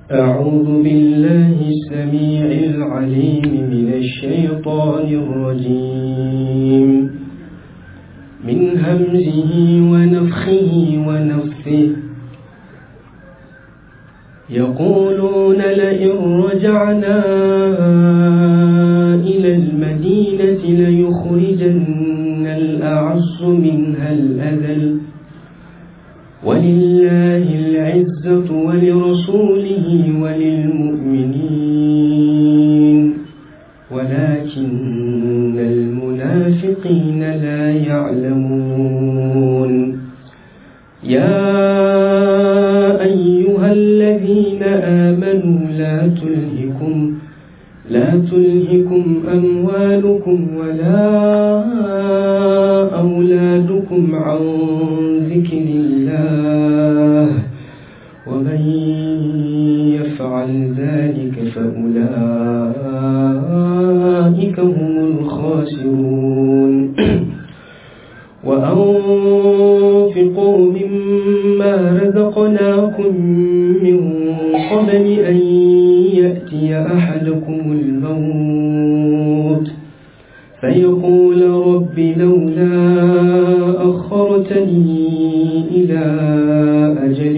أعوذ بالله السميع العليم من الشيطان الرجيم من همزه ونفخه ونفثه يقولون لئن رجعنا إلى المدينة ليخرجن الأعز منها الأذل ولله العزة ولرسوله وللمؤمنين ولكن المنافقين لا يعلمون يا أيها الذين آمنوا لا تلهكم لا تلهكم أموالكم ولا أولادكم عن ذكر الله ومن يفعل ذلك فأولئك هم الخاسرون وأنفقوا مما رزقناكم من قبل أن يأتي أحدكم الموت فيقول رب لولا أخرتني إلى أجل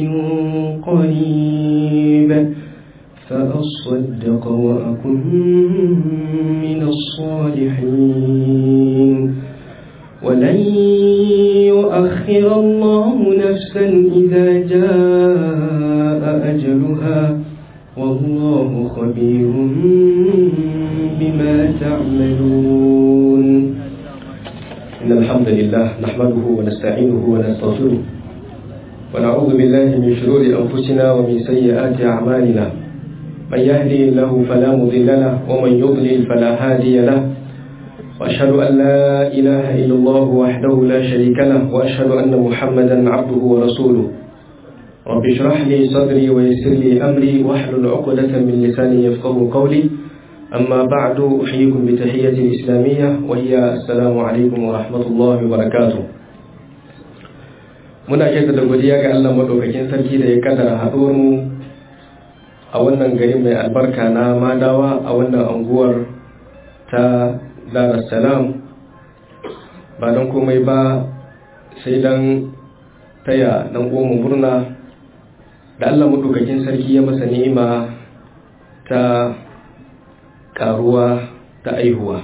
قريب فأصدق وأكن من الصالحين ولن يؤخر الله نفسا إذا جاء أجلها والله خبير بما تعملون إن الحمد لله نحمده ونستعينه ونستغفره ونعوذ بالله من شرور أنفسنا ومن سيئات أعمالنا من يهدي الله فلا مضل له ومن يضلل فلا هادي له وأشهد أن لا إله إلا الله وحده لا شريك له وأشهد أن محمدا عبده ورسوله رب اشرح لي صدري ويسر لي أمري واحلل عقدة من لساني يفقه قولي أما بعد أحييكم بتحية الإسلامية وهي السلام عليكم ورحمة الله وبركاته muna shaida da godiya ga Allah madaukakin sarki da ya kaddara haɗuwar mu a wannan gari mai albarka na Madawa a wannan anguwar ta Dar es Salaam ba don komai ba sai dan taya dan uwan murna da Allah madaukakin sarki ya masa ni'ima ta karuwa ta aihuwa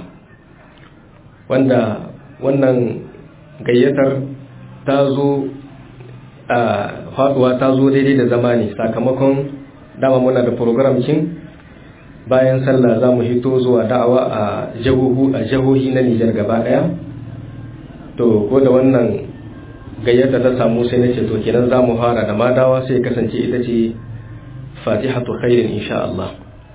wanda wannan gayyatar ta zo a faduwa ta zo daidai da zamani sakamakon dama muna da program kin bayan sallah za mu hito zuwa da'awa a jahohu a jahohi na Nijar gaba daya to ko da wannan gayyata ta samu sai na ce to kenan za mu fara da madawa sai kasance ita ce fatihatu khairin insha Allah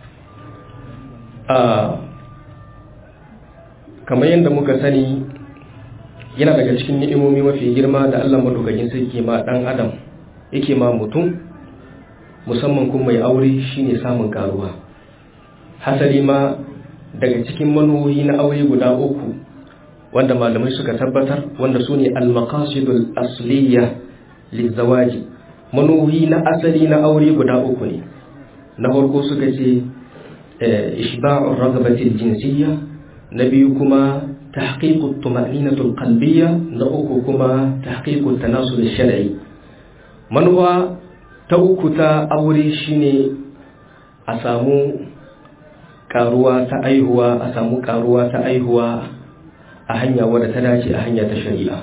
kamar yadda muka sani yana daga cikin ni'imomi mafi girma da Allah madaukakin sarki ma dan adam yake ma mutum musamman kuma mai aure shine samun karuwa hasali ma daga cikin manuhohi na aure guda uku wanda malamai suka tabbatar wanda su ne al-maqasidul asliya lizawaji manuhohi na asali na aure guda uku ne na farko suka ce ishba'ur ragabatil jinsiyya na biyu kuma tahqiqut tuma'ninatul qalbiyya na uku kuma tahqiqut tanasul shar'i manuwa ta uku ta aure shine a samu karuwa ta aihuwa a samu karuwa ta aihuwa a hanya wadda ta dace a hanya ta shari'a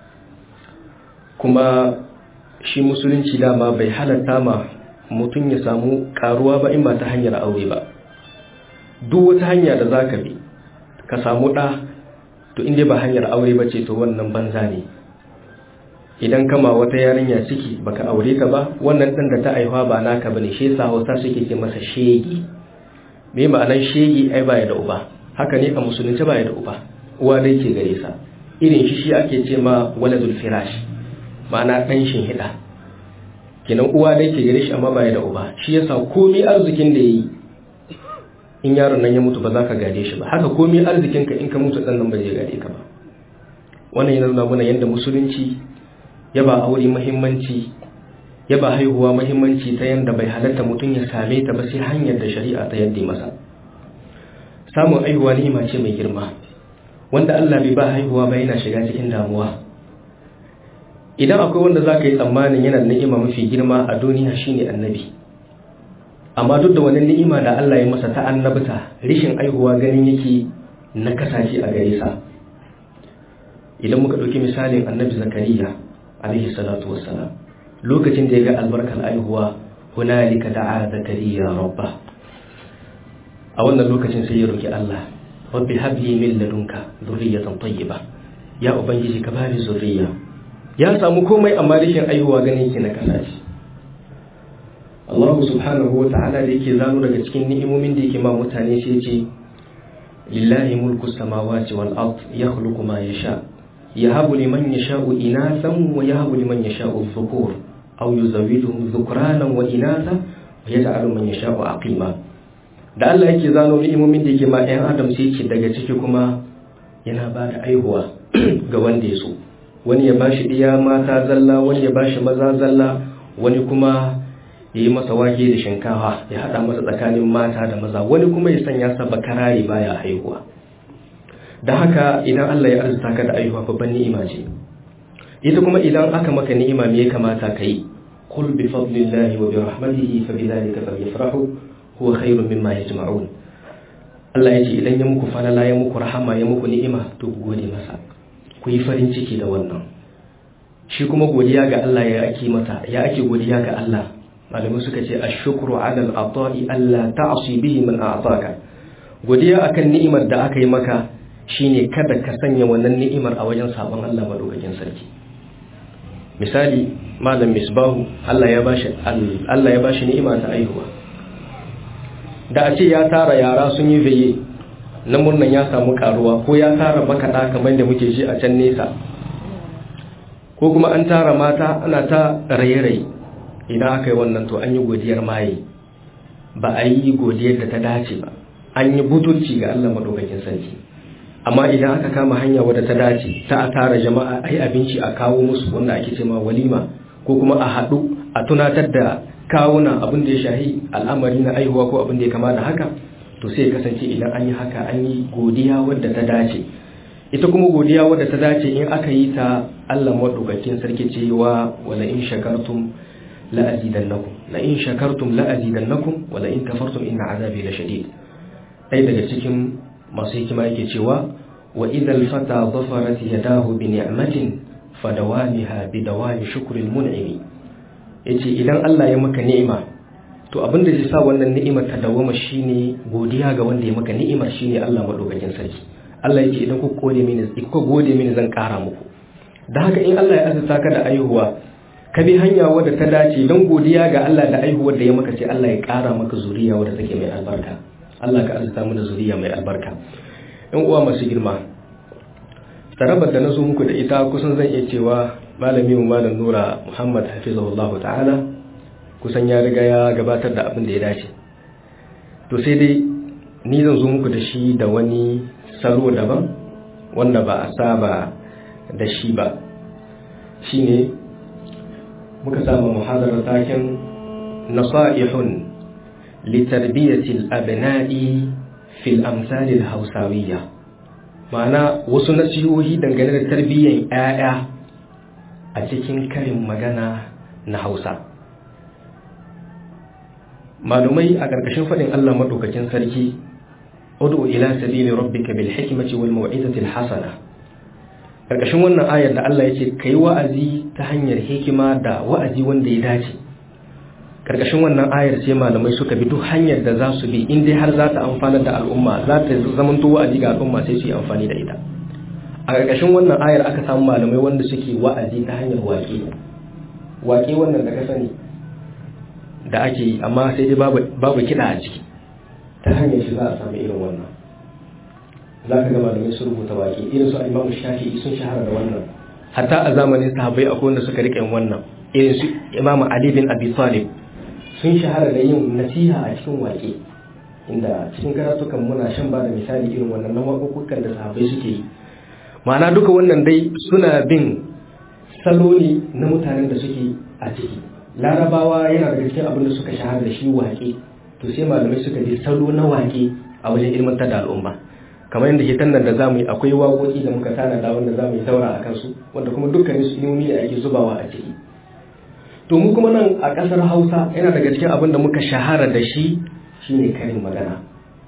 kuma shi musulunci dama bai halatta ma mutum ya samu karuwa ba in ba ta hanyar aure ba duk wata hanya da za ka bi ka samu ɗa to inda ba hanyar aure ba ce to wannan banza ne idan kama wata yarinya ciki baka aure ta ba wannan ɗan da ta aihuwa ba naka bane shi yasa hausa suke ce masa shegi me ma'anar shegi ai baya da uba haka ne a musulunci baya da uba uwa dai ke gare sa irin shi shi ake ce ma waladul firash ma'ana ɗan hida. kenan uwa dai ke gare shi amma baya da uba shi yasa komai arzikin da yayi in yaron nan ya mutu ba za ka gade shi ba haka komai arzikin ka in ka mutu dan nan ba zai gade ka ba wannan yana nuna mana yadda musulunci ya ba aure muhimmanci ya ba haihuwa mahimmanci ta yadda bai halatta mutum ya same ta ba sai hanyar da shari'a ta yadda masa samun haihuwa ni'ima ce mai girma wanda Allah bai ba haihuwa ba yana shiga cikin damuwa idan akwai wanda za ka yi tsammanin yana ni'ima mafi girma a duniya shine annabi amma duk da wani ni'ima da Allah ya masa ta annabta rishin aihuwa ganin yake na kasashe a gare sa idan muka ɗauki misalin annabi zakariya alaihi salatu wassalam lokacin da ya ga albarkar aihuwa hunalika da'a zakariya rabba a wannan lokacin sai ya roki Allah rabbi habli min ladunka dhurriyatan tayyiba ya ubangiji ka bani zurriya ya samu komai amma rishin aihuwa ganin yake na kasashe Allah subhanahu wa ta'ala da yake zano daga cikin ni'imomin da yake ma mutane sai ce lillahi mulku samawati wal ard yakhluqu ma yasha yahabu liman yasha'u inathan wa yahabu liman yasha'u dhukur aw yuzawijuhum dhukranan wa inatha wa yaj'alu man yasha'u aqima da Allah yake zano ni'imomin da yake ma ɗayan adam sai ce daga ciki kuma yana ba da aihuwa ga wanda ya so wani ya bashi iya mata zalla wani ya bashi maza zalla wani kuma ya yi masa wake da shinkafa ya haɗa masa tsakanin mata da maza wani kuma ya sanya sa bakarari baya haihuwa da haka idan Allah ya arzuta ka da aihuwa babban ni'ima ce ita kuma idan aka maka ni'ima me ya kamata ka yi qul bi fadlillahi wa bi rahmatihi fa bi dhalika falyafrahu huwa khairun mimma yajma'un Allah ya ce idan ya muku falala ya muku rahama ya muku ni'ima to ku gode masa ku yi farin ciki da wannan shi kuma godiya ga Allah ya ake mata ya ake godiya ga Allah malamai suka ce ashukru ala al-ata'i alla ta'si bihi man a'taka godiya akan ni'imar da aka yi maka shine kada ka sanya wannan ni'imar a wajen sabon Allah madaukakin sarki misali malam misbahu Allah ya bashi Allah ya bashi ni'ima ta aihuwa da a ce ya tara yara sun yi veye na murnan ya samu karuwa ko ya tara makaɗa kamar da muke ji a can nesa ko kuma an tara mata ana ta raye-raye idan aka yi wannan to an yi godiyar maye ba a yi godiyar da ta dace ba an yi butulci ga Allah madaukakin sarki amma idan aka kama hanya wadda ta dace ta a tara jama'a ai abinci a kawo musu wanda ake cewa walima ko kuma a haɗu a tunatar da kawuna abin da ya shahi al'amari na aihuwa ko abin da ya kama da haka to sai kasance idan an yi haka an yi godiya wadda ta dace ita kuma godiya wadda ta dace in aka yi ta Allah madaukakin sarki cewa wala in shakartum la'azidannakum la in shakartum la'azidannakum wa la in kafartum inna azabi lashadid dai daga cikin masu hikima yake cewa wa idhal fata dhafarat yadahu bi ni'matin fadawamiha bi dawami shukril mun'imi yace idan Allah ya maka ni'ima to abin da zai sa wannan ni'imar ta dawama shine godiya ga wanda ya maka ni'imar shine Allah madaukakin sarki Allah yake idan ku gode mini ku gode mini zan kara muku da haka in Allah ya azurta ka da aihuwa ka bi hanya wadda ta dace don godiya ga Allah da aihuwar da ya maka sai Allah ya ƙara maka zuriya wadda take mai albarka Allah ka arzuta mu da zuriya mai albarka ɗan uwa masu girma tsarabar da na zo muku da ita kusan zan iya cewa malami mu malam Nura Muhammad hafizahullahu ta'ala kusan ya riga ya gabatar da abin da ya dace to sai dai ni zan zo muku da shi da wani salo daban wanda ba a saba da shi ba shine muka samu muhadarar taken nasa'ihun litarbiyatil abna'i fil amsalil hausawiyya ma'ana wasu nasihohi dangane da tarbiyyar 'ya'ya a cikin karin magana na hausa malumai a ƙarƙashin faɗin allah maɗaukakin sarki udu ila sabili rabbika bil hikmati wal mau'izatil hasana karkashin wannan ayar da Allah ya ce ka yi wa'azi ta hanyar hikima da wa'azi wanda ya dace karkashin wannan ayar sai malamai suka bi duk hanyar da za su bi in dai har za ta amfana da al'umma za ta zamanto wa'azi ga al'umma sai su yi amfani da ita a karkashin wannan ayar aka samu malamai wanda suke wa'azi ta hanyar waƙe waƙe wannan da ka sani da ake yi amma sai dai babu kiɗa a ciki ta hanyar shi za a samu irin wannan za ka gama da su rubuta baki irin su imamu shafi'i sun shahara da wannan hatta a zamanin sahabbai akwai wanda suka rike wannan irin su imamu ali bin abi talib sun shahara da yin nasiha a cikin waƙe inda cikin karatukan muna shan ba da misali irin wannan na waƙoƙukan da sahabbai suke yi ma'ana duka wannan dai suna bin salo ne na mutanen da suke a ciki larabawa yana daga cikin abin da suka shahara da shi waƙe to sai malamai suka je salo na waƙe a wajen ilmantar da al'umma kamar yadda ke tannan da zamu yi akwai waƙoƙi da muka tanada wanda zamu yi taura a kansu wanda kuma dukkanin su ilmomi da ake zubawa a ciki to mu kuma nan a ƙasar hausa yana daga cikin abin da muka shahara da shi shine karin magana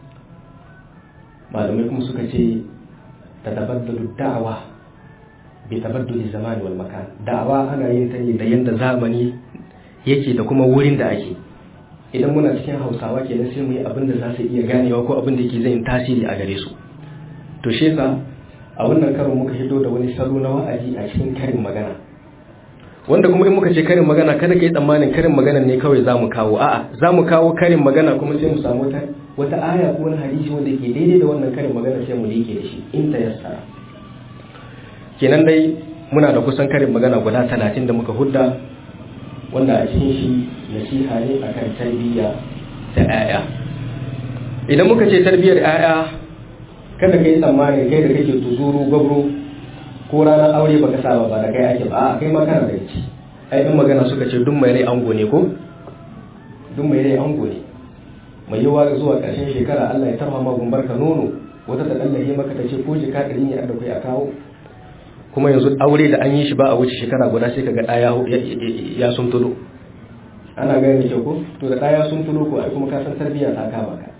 malamai kuma suka ce ta tabaddalu da'awa bi tabadduli zamani wal makan da'awa ana yin ta ne da yanda zamani yake da kuma wurin da ake idan muna cikin hausawa kenan sai mu yi abin da za su iya ganewa ko abin da ke zai tasiri a gare su to shi yasa a wannan karon muka hito da wani salo na wa'azi a cikin karin magana wanda kuma in muka ce karin magana kada ka yi tsammanin karin magana ne kawai za mu kawo a'a za mu kawo karin magana kuma sai mu samu wata wata aya ko wani hadisi wanda ke daidai da wannan karin magana sai mu liƙe da shi in ta yassara kenan dai muna da kusan karin magana guda talatin da muka hudda wanda a cikin shi nasiha ne akan tarbiyya ta 'ya'ya idan muka ce tarbiyyar 'ya'ya kada ka yi tsammani kai da kake tuzuru gwabro ko ranar aure baka saba ba da kai ake ba a kai ma kana da ci ai in magana suka ce duk mai rai ango ne ko duk mai rai ango ne mai yawa zuwa ƙarshen shekara Allah ya tarma magun barka nono wata ta dallaye maka ta ce ko jika ɗari ne da kai a kawo kuma yanzu aure da an yi shi ba a wuce shekara guda sai kaga ɗaya ya sun tulo ana gani da ko to da ɗaya sun tulo ko ai kuma ka san tarbiyya ta kama ka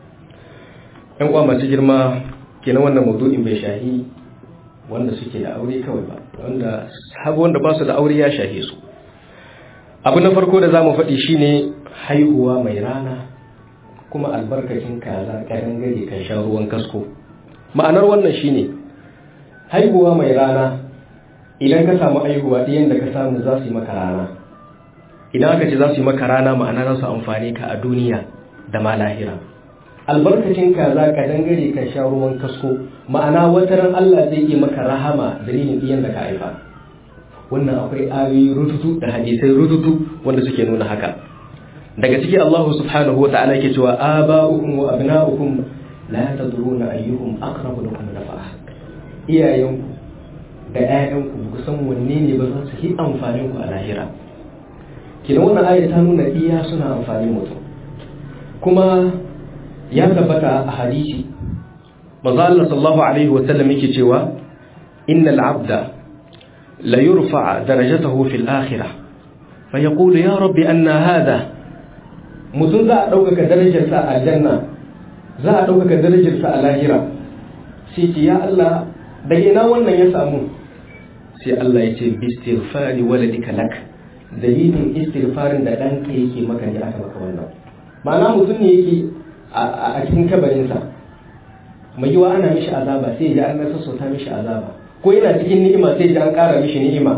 ƴan uwa masu girma kenan wannan maudu'in bai shahi wanda suke da aure kawai ba wanda hagu wanda ba su da aure ya shahe su abu na farko da za mu faɗi shine haihuwa mai rana kuma albarkacin kaza ƙaran gari kan sha ruwan kasko ma'anar wannan shine haihuwa mai rana idan ka samu haihuwa ɗiyan da ka samu za su yi maka rana idan aka ce za su yi maka rana ma'ana za su amfani ka a duniya da ma lahira albarkacin kaza ka dangare ka sha ruwan kasko ma'ana wata ran Allah zai yi maka rahama dalilin ɗiyan da ka haifa wannan akwai ayoyi rututu da hadisai rututu wanda suke nuna haka daga ciki Allah subhanahu wa ta'ala yake cewa aba'ukum wa abna'ukum la tadruna ayyuhum aqrabu lakum nafa'a iyayenku da ƴaƴanku ku san wanne ne ba za su yi amfanin ku a lahira kina wannan aya ta nuna iya suna amfanin mutum kuma ya tabbata a hadisi manzo Allah sallallahu alaihi wa sallam yake cewa innal abda la yurfa darajatahu fil akhirah fa yaqulu ya rabbi anna hadha mutum za a ɗaukaka darajarsa a aljanna za a ɗaukaka darajarsa a lahira sai ce ya Allah daga ina wannan ya samu sai Allah ya ce bistighfari waladika lak dalilin istighfarin da ɗanka yake maka ne aka maka wannan ma'ana mutum ne yake a cikin kabarinsa mai yiwa ana mishi azaba sai ji an nasa sauta mishi azaba ko yana cikin ni'ima sai ji an ƙara mishi ni'ima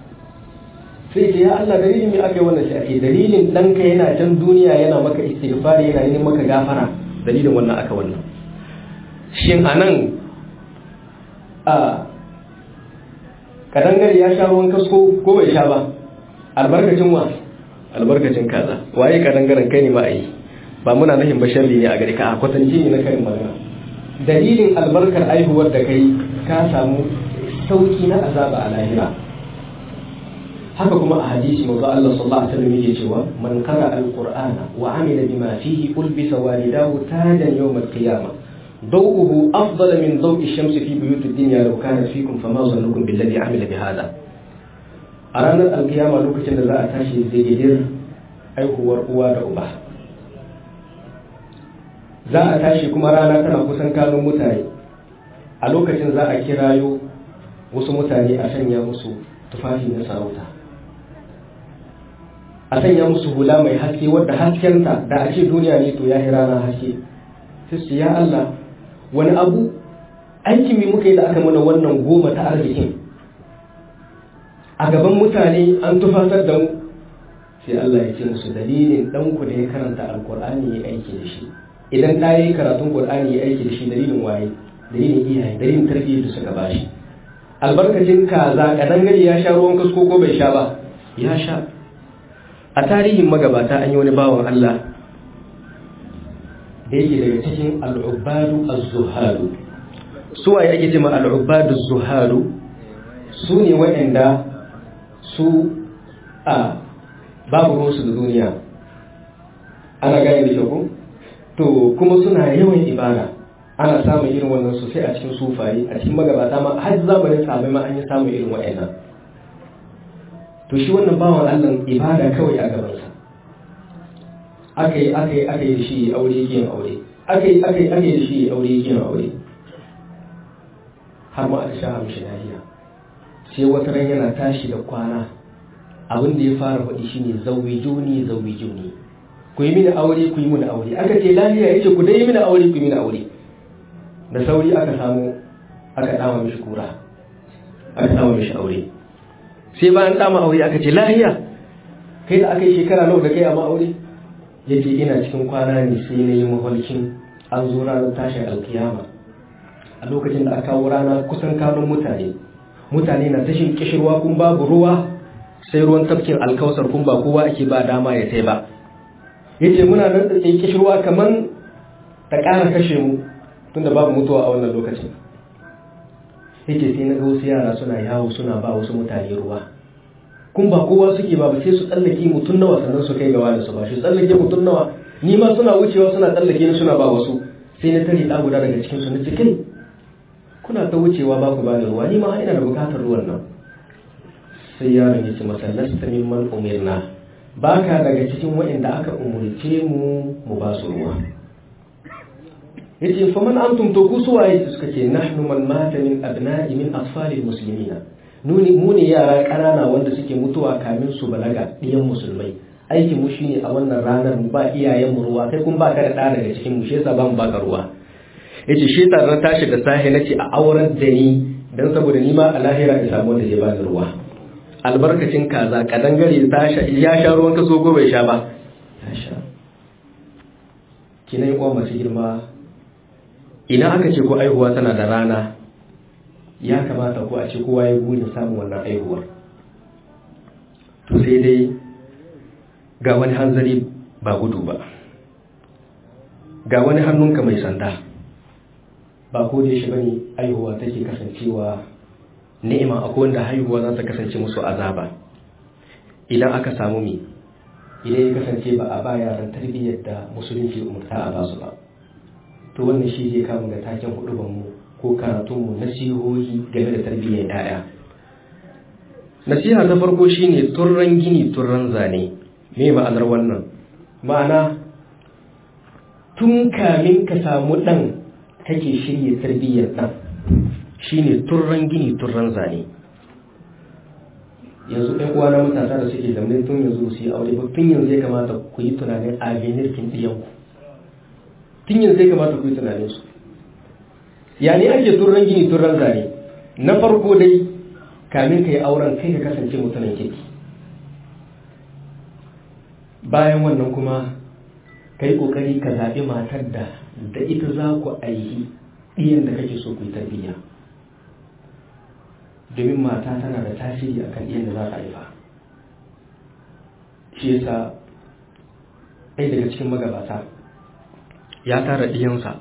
sai ce ya Allah dalilin me aka yi wannan shi ake dalilin ɗanka yana can duniya yana maka istighfari yana neman maka gafara dalilin wannan aka wannan shin anan a kadangare ya sha ruwan kasko ko bai sha ba albarkacin wa albarkacin kaza waye kadangaren kai ne ma ayi ba muna nahin ba sharri ne a gare ka a kwatance ne na karin magana dalilin albarkar aihuwar da kai ka samu sauki na azaba a lahira haka kuma a hadisi manzo Allah sallallahu alaihi wasallam yake cewa man qara alqur'ana wa amila bima fihi ulbisa walidahu tajan yawm alqiyamah ضوءه أفضل من ضوء الشمس في بيوت الدنيا لو كانت فيكم فما ظنكم بالذي عمل بهذا أرانا القيامة لو كنت ذا أتاشي زي جدير أي هو رؤوا رؤبا za a tashi kuma rana tana kusan kanun mutane a lokacin za a kirayo wasu mutane a sanya musu tufafi na sarauta a sanya musu hula mai haske wadda haskenta da a ce duniya ne to ya yi rana haske sai ya Allah wani abu aikin mi muka yi da aka mana wannan goma ta arzikin a gaban mutane an tufatar da mu sai Allah ya ce musu dalilin ɗanku da ya karanta alkur'ani ya aiki da shi idan ɗa ya yi karatun qur'ani ya aiki da shi dalilin waye dalilin iyaye dalilin tarbiyyar da suka bashi albarkacin kaza kadan gari ya sha ruwan kasko ko bai sha ba ya sha a tarihin magabata an yi wani bawan Allah da yake daga cikin al'ubadu az-zuhadu su waye ake cewa al'ubadu az-zuhadu su ne waɗanda su a babu ruwansu da duniya ana gane da kyau to kuma suna yawan ibada ana samun irin wannan sosai a cikin sufaye a cikin magabata ma har zamanin sabai ma an yi samun irin wa'annan to shi wannan bawan Allah ibada kawai a gabansa aka yi aka yi aka yi da shi aure yin aure aka yi aka yi aka yi da shi aure yin aure har ma aka sha mishi lafiya sai wata ran yana tashi da kwana abin da ya fara faɗi shine zawijuni zawijuni ku yi mini aure ku yi mini aure aka ce lafiya yace ku dai yi mini aure ku yi mini aure da sauri aka samu aka dama mishi kura aka dama mishi aure sai bayan dama aure aka ce lafiya kai da aka yi shekara nawa da kai amma aure yace ina cikin kwana ne sai na yi mafarkin an zo ranar tashin alkiyama a lokacin da aka kawo rana kusan kanun mutane mutane na tashin kishirwa kun babu ruwa sai ruwan tafkin alkausar kun ba kowa ake ba dama ya sai ba yace muna nan da kishirwa kaman ta ƙara kashe mu tunda babu mutuwa a wannan lokacin yace sai na ga wasu yara suna yawo suna ba wasu mutane ruwa kun ba kowa suke ba ba sai su tsallake mutum nawa sannan su kai gawa da su ba shi tsallake mutum nawa ni ma suna wucewa suna tsallake ni suna ba wasu sai na tare ɗa guda daga cikin su na cikin kuna ta wucewa ba ku ba da ruwa ni ma ina da bukatar ruwan nan sai yaron ya ce masa lasta mimman umirna ba ka daga cikin waɗanda aka umurce mu mu ba su ruwa ya ce fa man antum to ku suwaye suka ce nahnu man mata min abna'i min asfalil muslimina nuni mu ne yara ƙanana wanda suke mutuwa kamin su balaga ɗiyan musulmai aikin mu shine a wannan ranar mu ba iyayen mu ruwa kai kun ba ka da ɗa daga cikin mu shi yasa ba mu baka ruwa yace shi tare na tashi da sahi nace a auren da ni dan saboda ni ma a lahira in samu wanda zai bani ruwa albarkacin kaza kadangare ta sha ya sha ruwan kaso ko bai sha ba ya sha kina yi masu girma idan aka ce ko aihuwa tana da rana ya kamata ko a ce kowa ya burin samun wannan aihuwar to sai dai ga wani hanzari ba gudu ba ga wani hannunka mai sanda ba ko da shi bane aihuwa take kasancewa ni'ima akwai wanda haihuwa za ta kasance musu azaba idan aka samu mi idan ya kasance ba a ba yaran tarbiyyar da musulunci umurta a basu ba to wannan shi zai kama ga taken huduban mu ko karatun mu nasihohi game da tarbiyyar yaya nasiha ta farko shine turran gini turran zane me ma'anar wannan ma'ana tun kamin ka samu dan kake shirya tarbiyyar dan shine turran gini turran zane yanzu ɗan uwa na matasa da suke zamne tun yanzu su yi aure ba tun yanzu ya kamata ku yi tunanin avenir kin ɗiyanku tun yanzu ya kamata ku yi tunanin su ya ne ake turran gini turran zane na farko dai kamin ka yi auren kai ka kasance mutumin kirki bayan wannan kuma ka yi ƙoƙari ka zaɓi matar da da ita za ku aihi ɗiyan da kake so ku yi tarbiyya domin mata tana da tasiri a kan ɗiyan da za ka haifa shi yasa ɗaya daga cikin magabata ya tara ɗiyansa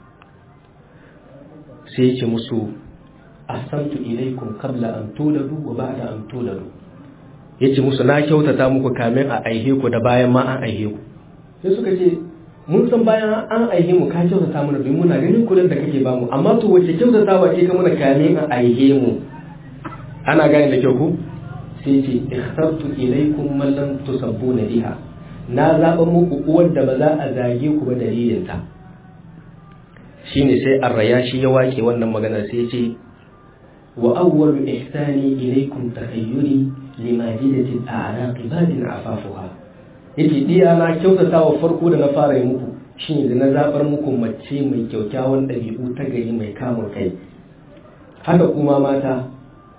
sai yake musu ahsantu ilaikum qabla an tuladu wa ba'da an tuladu yace musu na kyautata muku kamin a aihe ku da bayan ma an aihe ku sai suka ce mun san bayan an aihe mu ka kyautata mana domin muna ganin kuɗin da kake bamu amma to wace kyautatawa ce ka muna kamin a aihe mu ana gane da kyau ku sai ce ikhtartu ilaykum man lam tusabbuna biha na zaba muku uwar da ba za a zage ku ba dalilin ta shine sai arraya shi ya wake wannan magana sai ce wa awwalu ihsani ilaykum takhayyuri limajidati al-a'raq badin afafuha yace diya na kyautata wa farko da na fara yi muku shine da na zabar muku mace mai kyaukyawan ɗabi'u ta gari mai kamun kai haka kuma mata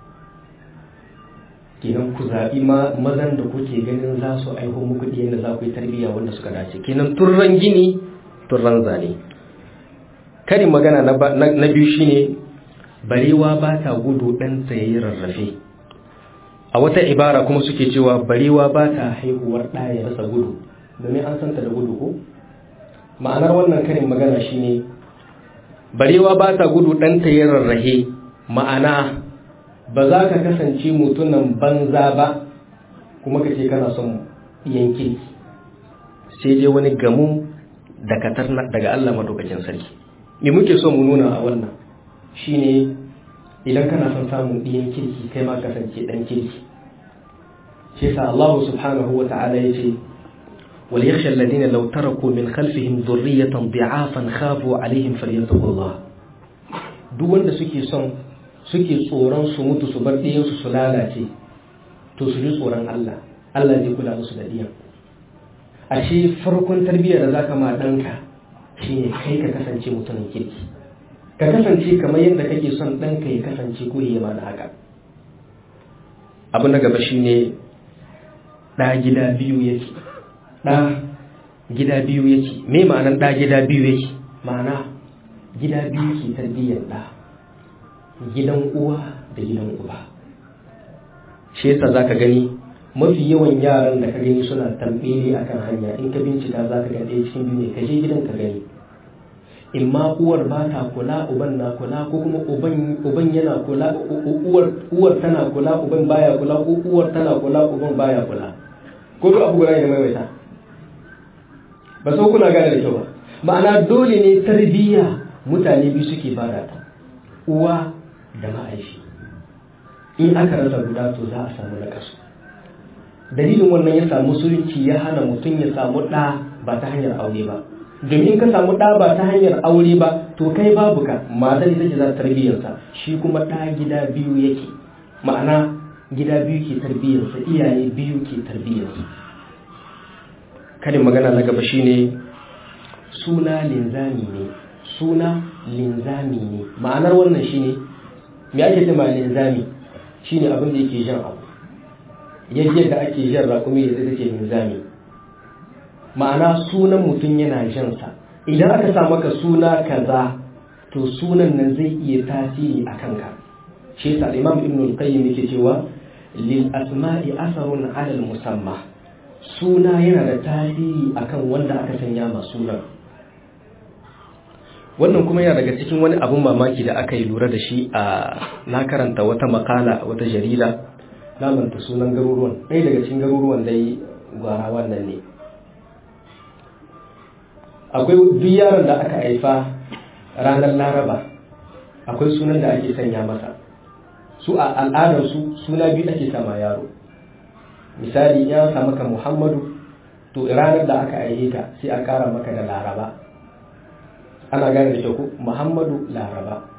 kenan ku zaɓi mazan da kuke ganin za su aiho muku ɗiyan da za ku yi tarbiyya wanda suka dace kenan turran gini turran zane karin magana na biyu shine barewa ba ta gudu ɗan tsayayi rarrafe a wata ibara kuma suke cewa barewa ba ta haihuwar ɗaya rasa gudu domin an santa da gudu ko ma'anar wannan karin magana shine barewa ba ta gudu ɗan tsayayi rarrahe ma'ana ba za ka kasance mutunan banza ba kuma ka ce kana son yanki sai dai wani gamu da katar daga Allah madaukakin sarki me muke so mu nuna a wannan shine idan kana son samun ɗiyan kirki kai ma kasance ɗan kirki shi sa Allah subhanahu wa ta'ala ya ce wal yakhsha alladhina law taraku min khalfihim dhurriyatan dhi'afan khafu alaihim falyattaqullah duk wanda suke son suke tsoron su mutu su bar ɗiyan su su lalace to su ji tsoron Allah Allah zai kula musu da ɗiyan ashe farkon tarbiyyar da zaka ma ɗanka shine kai ka kasance mutumin kirki ka kasance kamar yadda kake son ɗanka ya kasance ko ya ma da haka abu na gaba shine ɗa gida biyu yake ɗa gida biyu yake me ma'anar ɗa gida biyu yake ma'ana gida biyu ke tarbiyyar ɗa gidan uwa da gidan uba shi yasa zaka gani mafi yawan yaran da ka gani suna tambele akan hanya in ka bincika zaka ga ɗaya cikin biyu ne ka je gidan ka gani in ma uwar ba ta kula uban na kula ko kuma uban yana kula uwar tana kula uban baya kula ko uwar tana kula uban baya kula ko duk abu guda ne maimaita ba sau kuna gane da kyau ba ma'ana dole ne tarbiyya mutane biyu suke bada ta uwa da ma'aishi in aka rasa guda to za a samu nakasu dalilin wannan ya samu musulunci ya hana mutum ya samu ɗa ba ta hanyar aure ba domin ka samu ɗa ba ta hanyar aure ba to kai babu ka matar ita ce za ta tarbiyyarsa shi kuma ɗa gida biyu yake ma'ana gida biyu ke tarbiyyarsa iyaye biyu ke tarbiyyarsa karin magana na gaba shine suna linzami ne suna linzami ne ma'anar wannan shine me ake cewa linzami shine abin da yake jan abu yadda ake jan raƙumi da take linzami ma'ana sunan mutum yana jansa idan aka sa maka suna kaza to sunan nan zai iya tasiri a kanka shi yasa imam ibn al-qayyim yake cewa lil asma'i asarun ala musamma suna yana da tasiri akan wanda aka sanya ma sunan wannan kuma yana daga cikin wani abun mamaki da aka yi lura da shi a na karanta wata makala wata jarida lamanta sunan garuruwan ɗaya daga cikin garuruwan dai gwara wannan ne akwai duk yaron da aka haifa ranar laraba akwai sunan da ake sanya masa su a al'adarsu suna biyu ake sama yaro misali ya sa maka muhammadu to ranar da aka aihe ka sai a kara maka da laraba ana gane da kyau muhammadu laraba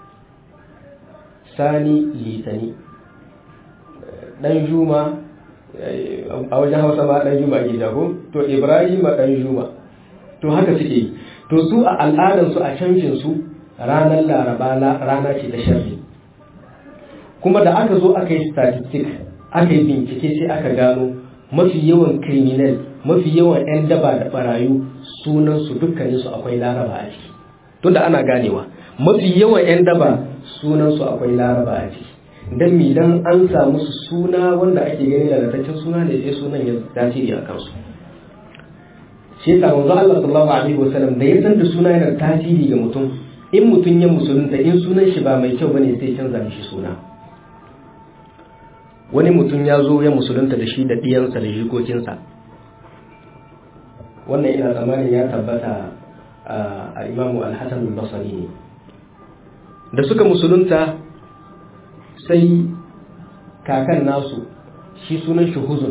sani litani dan juma a wajen hausa ma dan juma ke jago to ibrahim dan juma to haka suke yi to su a al'adarsu a canjin su ranar laraba rana ce ta sharri kuma da aka zo aka yi statistic aka yi bincike sai aka gano mafi yawan criminal mafi yawan 'yan daba da barayu sunansu dukkaninsu akwai laraba a ciki tunda ana ganewa mafi yawan 'yan daba sunansu akwai laraba a ciki don mi dan an samu su suna wanda ake gani lalataccen suna ne sai sunan ya tasiri a kansu shi yasa manzo Allah sallallahu alaihi wasallam da ya san da suna yana tasiri ga mutum in mutum ya musulunta in sunan shi ba mai kyau bane sai canza mishi suna wani mutum ya zo ya musulunta da shi da ɗiyansa da jikokinsa wannan ina tsammanin ya tabbata a imamu alhassan basari ne da suka musulunta sai kakan nasu shi sunan shi huzun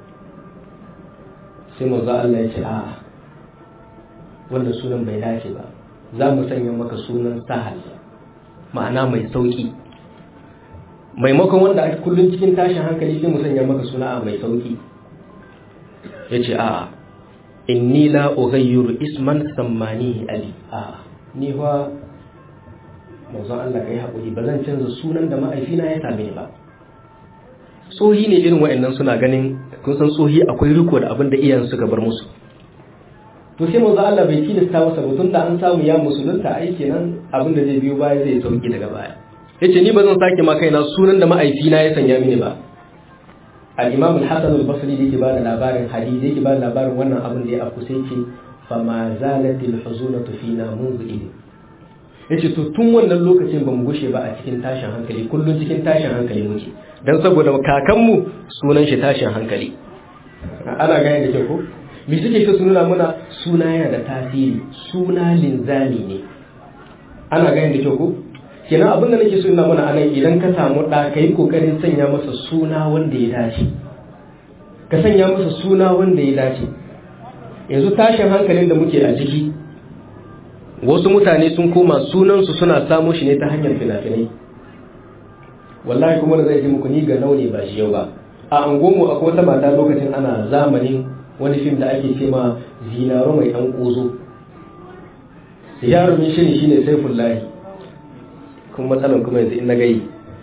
sai maza Allah ya ce a wannan sunan bai dace ba za mu sanya maka sunan sahal ma'ana mai sauki maimakon wanda a kullum cikin tashin hankali sai mu sanya maka suna mai sauki ya ce a inni la ughayyiru isman sammani ali a ni fa manzon Allah kai haƙuri ba zan canza sunan da ma'aifina ya same ni ba tsohi ne irin wa'annan suna ganin kun san tsohi akwai riko da abin da iyayen suka bar musu to sai manzo Allah bai tilasta masa ba tunda an samu ya musulunta ai kenan abin da zai biyo baya zai sauki daga baya yace ni ba zan sake ma kaina sunan da ma'aifina ya sanya mini ba al-Imam al-Hasan al-Basri yake ba da labarin hadisi yake ba da labarin wannan abin da ya afku sai ce fa ma zalatil huzunatu fina munzu idin yace to tun wannan lokacin bamu gushe ba a cikin tashin hankali kullun cikin tashin hankali muke dan saboda kakanmu sunan shi tashin hankali ana gane da kyau ko me suke so su nuna muna suna yana da tasiri suna linzami ne ana gane da kyau ko kenan abin da nake so ina mana anan idan ka samu ɗa ka yi ƙoƙarin sanya masa suna wanda ya dace ka sanya masa suna wanda ya dace yanzu tashin hankalin da muke a ciki wasu mutane sun koma sunansu suna samo shi ne ta hanyar fina-finai wallahi kuma da zai ji muku ni ga naune ba shi yau ba a angonmu akwai wata mata lokacin ana zamanin wani fim da ake ce ma zinaro mai ɗan ƙozo jarumin shirin shine saifullahi kuma matsalan kuma yanzu in na gai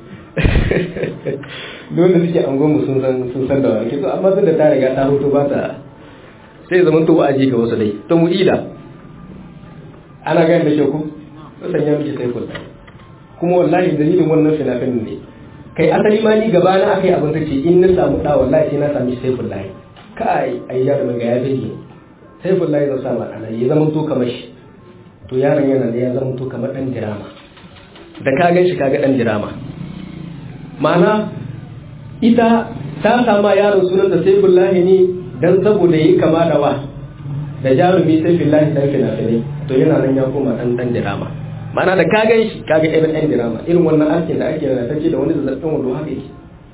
dole suke angonmu sun san sun san da wani to amma tun da ta riga ta hoto ba ta sai zaman to wa'aji ga wasu dai to mu ida ana gani da sheku to sanya miki sai kullu kuma wallahi dalilin wannan fina-finin ne kai asali ma ni gaba na akai abin tace in na samu da wallahi sai na sami sai kullu kai ai ya da ga ya bige sai kullu zan sa ma ana ya zaman to kamar shi to yaron yana da ya zaman to kamar dan dirama da ka gan shi kaga dan dirama ma'ana ita ta sama yaron sunan da sai billahi ne dan saboda yi kama da wa da jarumi sai billahi dan fina-finai to yana nan ya koma dan dan dirama ma'ana da ka gan shi kaga irin dan dirama irin wannan aikin da ake yana tace da wani zazzabin wando haka yake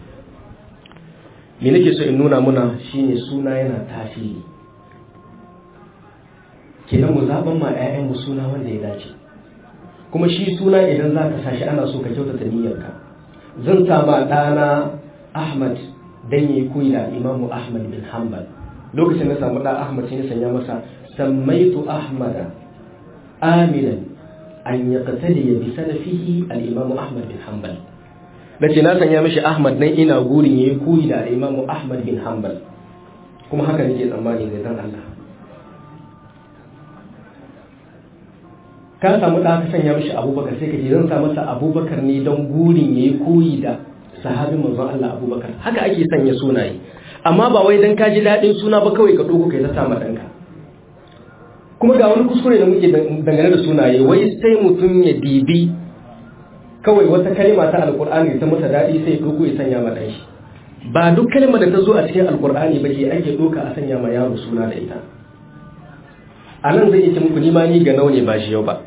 me nake so in nuna muna shine suna yana tasiri kenan mu zaban ma 'ya'yan mu suna wanda ya dace kuma shi suna idan za ka sashi ana so ka kyautata niyyarka zan sama ɗana ahmad dan yi koyi da imamu ahmad bin hanbal lokacin na samu ɗan ahmad sai na sanya masa sammaitu ahmada aminan an ya qatali ya bi salafihi al-imamu ahmad bin hanbal nace na sanya mishi ahmad nan ina gurin yayi koyi da al-imamu ahmad bin hanbal kuma haka nake tsammani ga dan Allah ka samu ɗa ka sanya mishi abubakar sai ka ce zan sa masa abubakar ne don gurin ya yi koyi da sahabin manzon Allah abubakar haka ake sanya sunaye amma ba wai don ka ji daɗin suna ba kawai ka ɗogo kai ta sama ɗanka kuma ga wani kuskure da muke dangane da sunaye wai sai mutum ya dibi kawai wata kalma ta alkur'ani ta masa daɗi sai ya ɗogo ya sanya ma ɗan shi ba duk kalmar da ta zo a cikin alkur'ani ba ke ake ɗoka a sanya ma yaro suna da ita a nan zai ce muku nima ni ga naune ba shi yau ba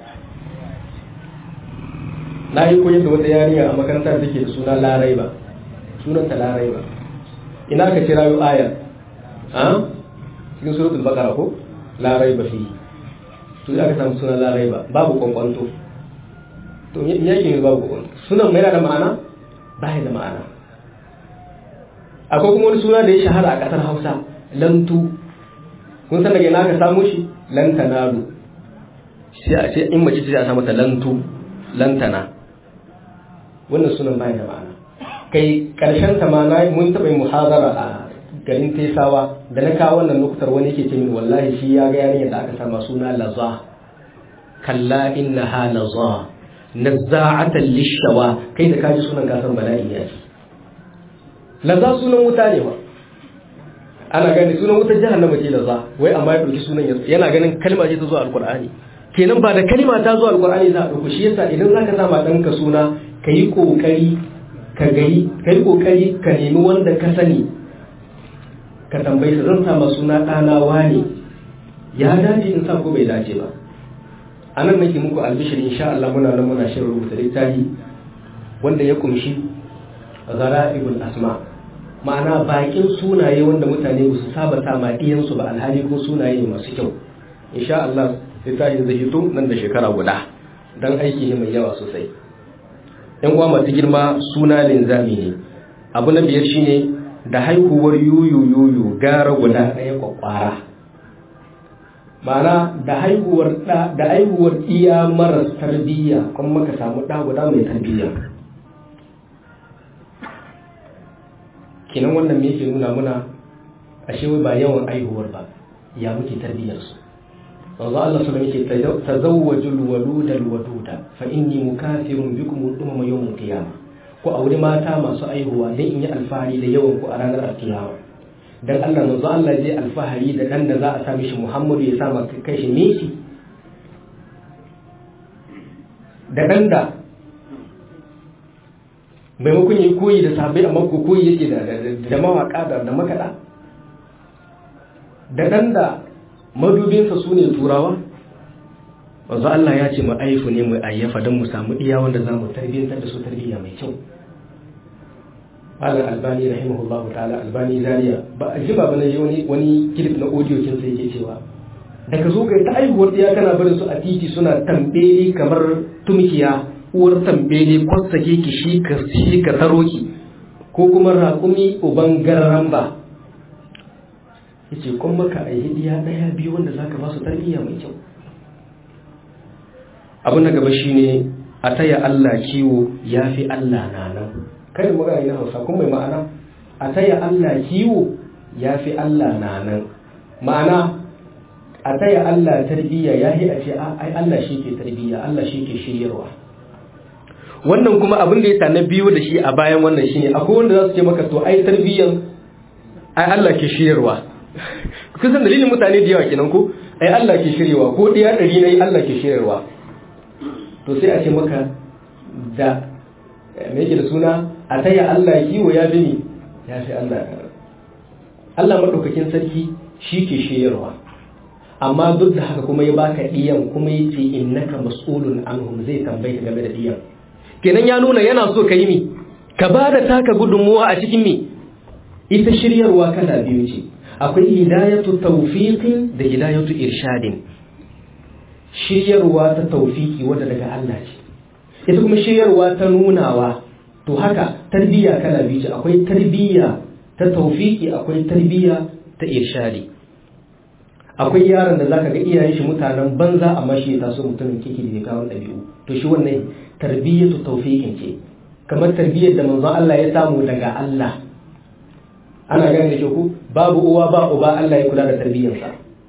na yi koyar da wata yarinya a makarantar da ke da suna larai ba sunanta larai ba ina ka kira yau ayar a cikin suratul bakara ko larai ba fi to aka samu suna larai ba babu kwankwanto to me yake ne babu kwankwanto sunan mai da ma'ana ba da ma'ana akwai kuma wani suna da ya shahara a ƙasar hausa lantu kun san daga ina ka samu shi lantanalu sai a ce in mace ce a samu ta lantu lantana wannan sunan bai da ma'ana kai karshen ta ma mun taɓa yin muhazara a garin tesawa da na kawo wannan nukutar wani yake ce min wallahi shi ya ga yarinyar da aka sama suna laza kalla innaha laza nazza'atan lishawa kai da kaji sunan kasan bala'i ya ce laza sunan wuta ne ba ana gani sunan wutar jahannama ce laza wai amma ya ɗauki sunan yana ganin kalma ce ta zuwa alkur'ani kenan ba da kalma ta zuwa alkur'ani za a ɗauko shi yasa idan za ka sama ɗanka suna ka yi ƙoƙari ka gari ka yi ƙoƙari ka nemi wanda ka sani ka tambayi sa zan sama suna ɗana wane ya dace in sa ko bai dace ba a nan nake muku albishir insha Allah muna nan muna shirin rubuta littafi wanda ya kumshi zara'ibul asma ma'ana bakin sunaye wanda mutane ba su saba ta ma diyansu ba alhali ko sunaye masu kyau insha Allah littafin zai hito nan da shekara guda dan aiki ne mai yawa sosai yan uwa masu girma suna linzami ne abu na biyar shine da haihuwar yuyu yuyu gara guda ɗaya kwakwara ma'ana da haihuwar da da haihuwar iya maras tarbiyya kuma maka samu ɗa guda mai tarbiyya kenan wannan me yake nuna muna ashe wai ba yawan aihuwar ba ya muke tarbiyyar su wanzu Allah sallallahu alaihi wasallam yake tazawwajul waludal waduda fa inni mukathirun bikum umma yawmul qiyamah ku aure mata masu aihuwa dan in yi alfahari da yawan ku a ranar alkiyama dan Allah manzo Allah zai alfahari da dan da za a sa mishi Muhammadu ya sa maka kai shi Messi da dan da maimakon yi koyi da sabai amma ko koyi yake da da mawaka da da makada da ɗan da madubinsa su ne turawa wanzu Allah ya ce mu aifu ne mu ayyafa don mu samu iya wanda za mu tarbiyyantar da su tarbiyya mai kyau Malam Albani rahimahullahu ta'ala Albani Zaria ba a ji ba bane wani wani clip na audio kin sai yake cewa daga zo kai ta aihuwar ɗaya kana barin su a titi suna tambeli kamar tumkiya uwar tambeli kwatsake ki shi ka shi ka taro ki ko kuma raƙumi uban gararan ba yace kun maka a hidiya ɗaya biyu wanda zaka ba su tarbiyya mai kyau abin da gaba shine a taya Allah kiwo yafi Allah na nan kada magana na Hausa kun mai ma'ana a taya Allah kiwo yafi Allah na nan ma'ana a taya Allah tarbiyya yahi a ce ai Allah shi ke tarbiyya Allah shi ke shiryarwa wannan kuma abin da ya na biyo da shi a bayan wannan shine akwai wanda za su ce maka to ai tarbiyyan ai Allah ke shiryarwa kusan dalilin mutane da yawa kenan ko ai Allah ke shiryarwa ko ɗaya ɗari na yi Allah ke shiryarwa to sai a ce maka da me yake da suna a taya Allah kiwo ya bi ni ya fi Allah Allah maɗaukakin sarki shi ke shiryarwa amma duk da haka kuma ya baka ɗiyan kuma ya ce innaka mas'ulun anhum zai tambaye ka game da ɗiyan kenan ya nuna yana so ka yi mi ka ba da taka gudunmuwa a cikin mi ita shiryarwa kala biyu ce akwai hidayatu tawfiqin da hidayatu irshadin shiryarwa ta tawfiki wadda daga Allah ce ita kuma shiryarwa ta nunawa to haka tarbiyya kala biyu ce akwai tarbiyya ta tawfiki akwai tarbiyya ta irshadi akwai yaron da zaka ga iyayen shi mutanen banza amma shi ya taso mutumin kiki da kawo ɗabi'u to shi wannan tarbiyyatu tawfiqin ce kamar tarbiyyar da manzon Allah ya samu daga Allah ana gane da ku babu uwa ba uba Allah ya kula da tarbiyyarsa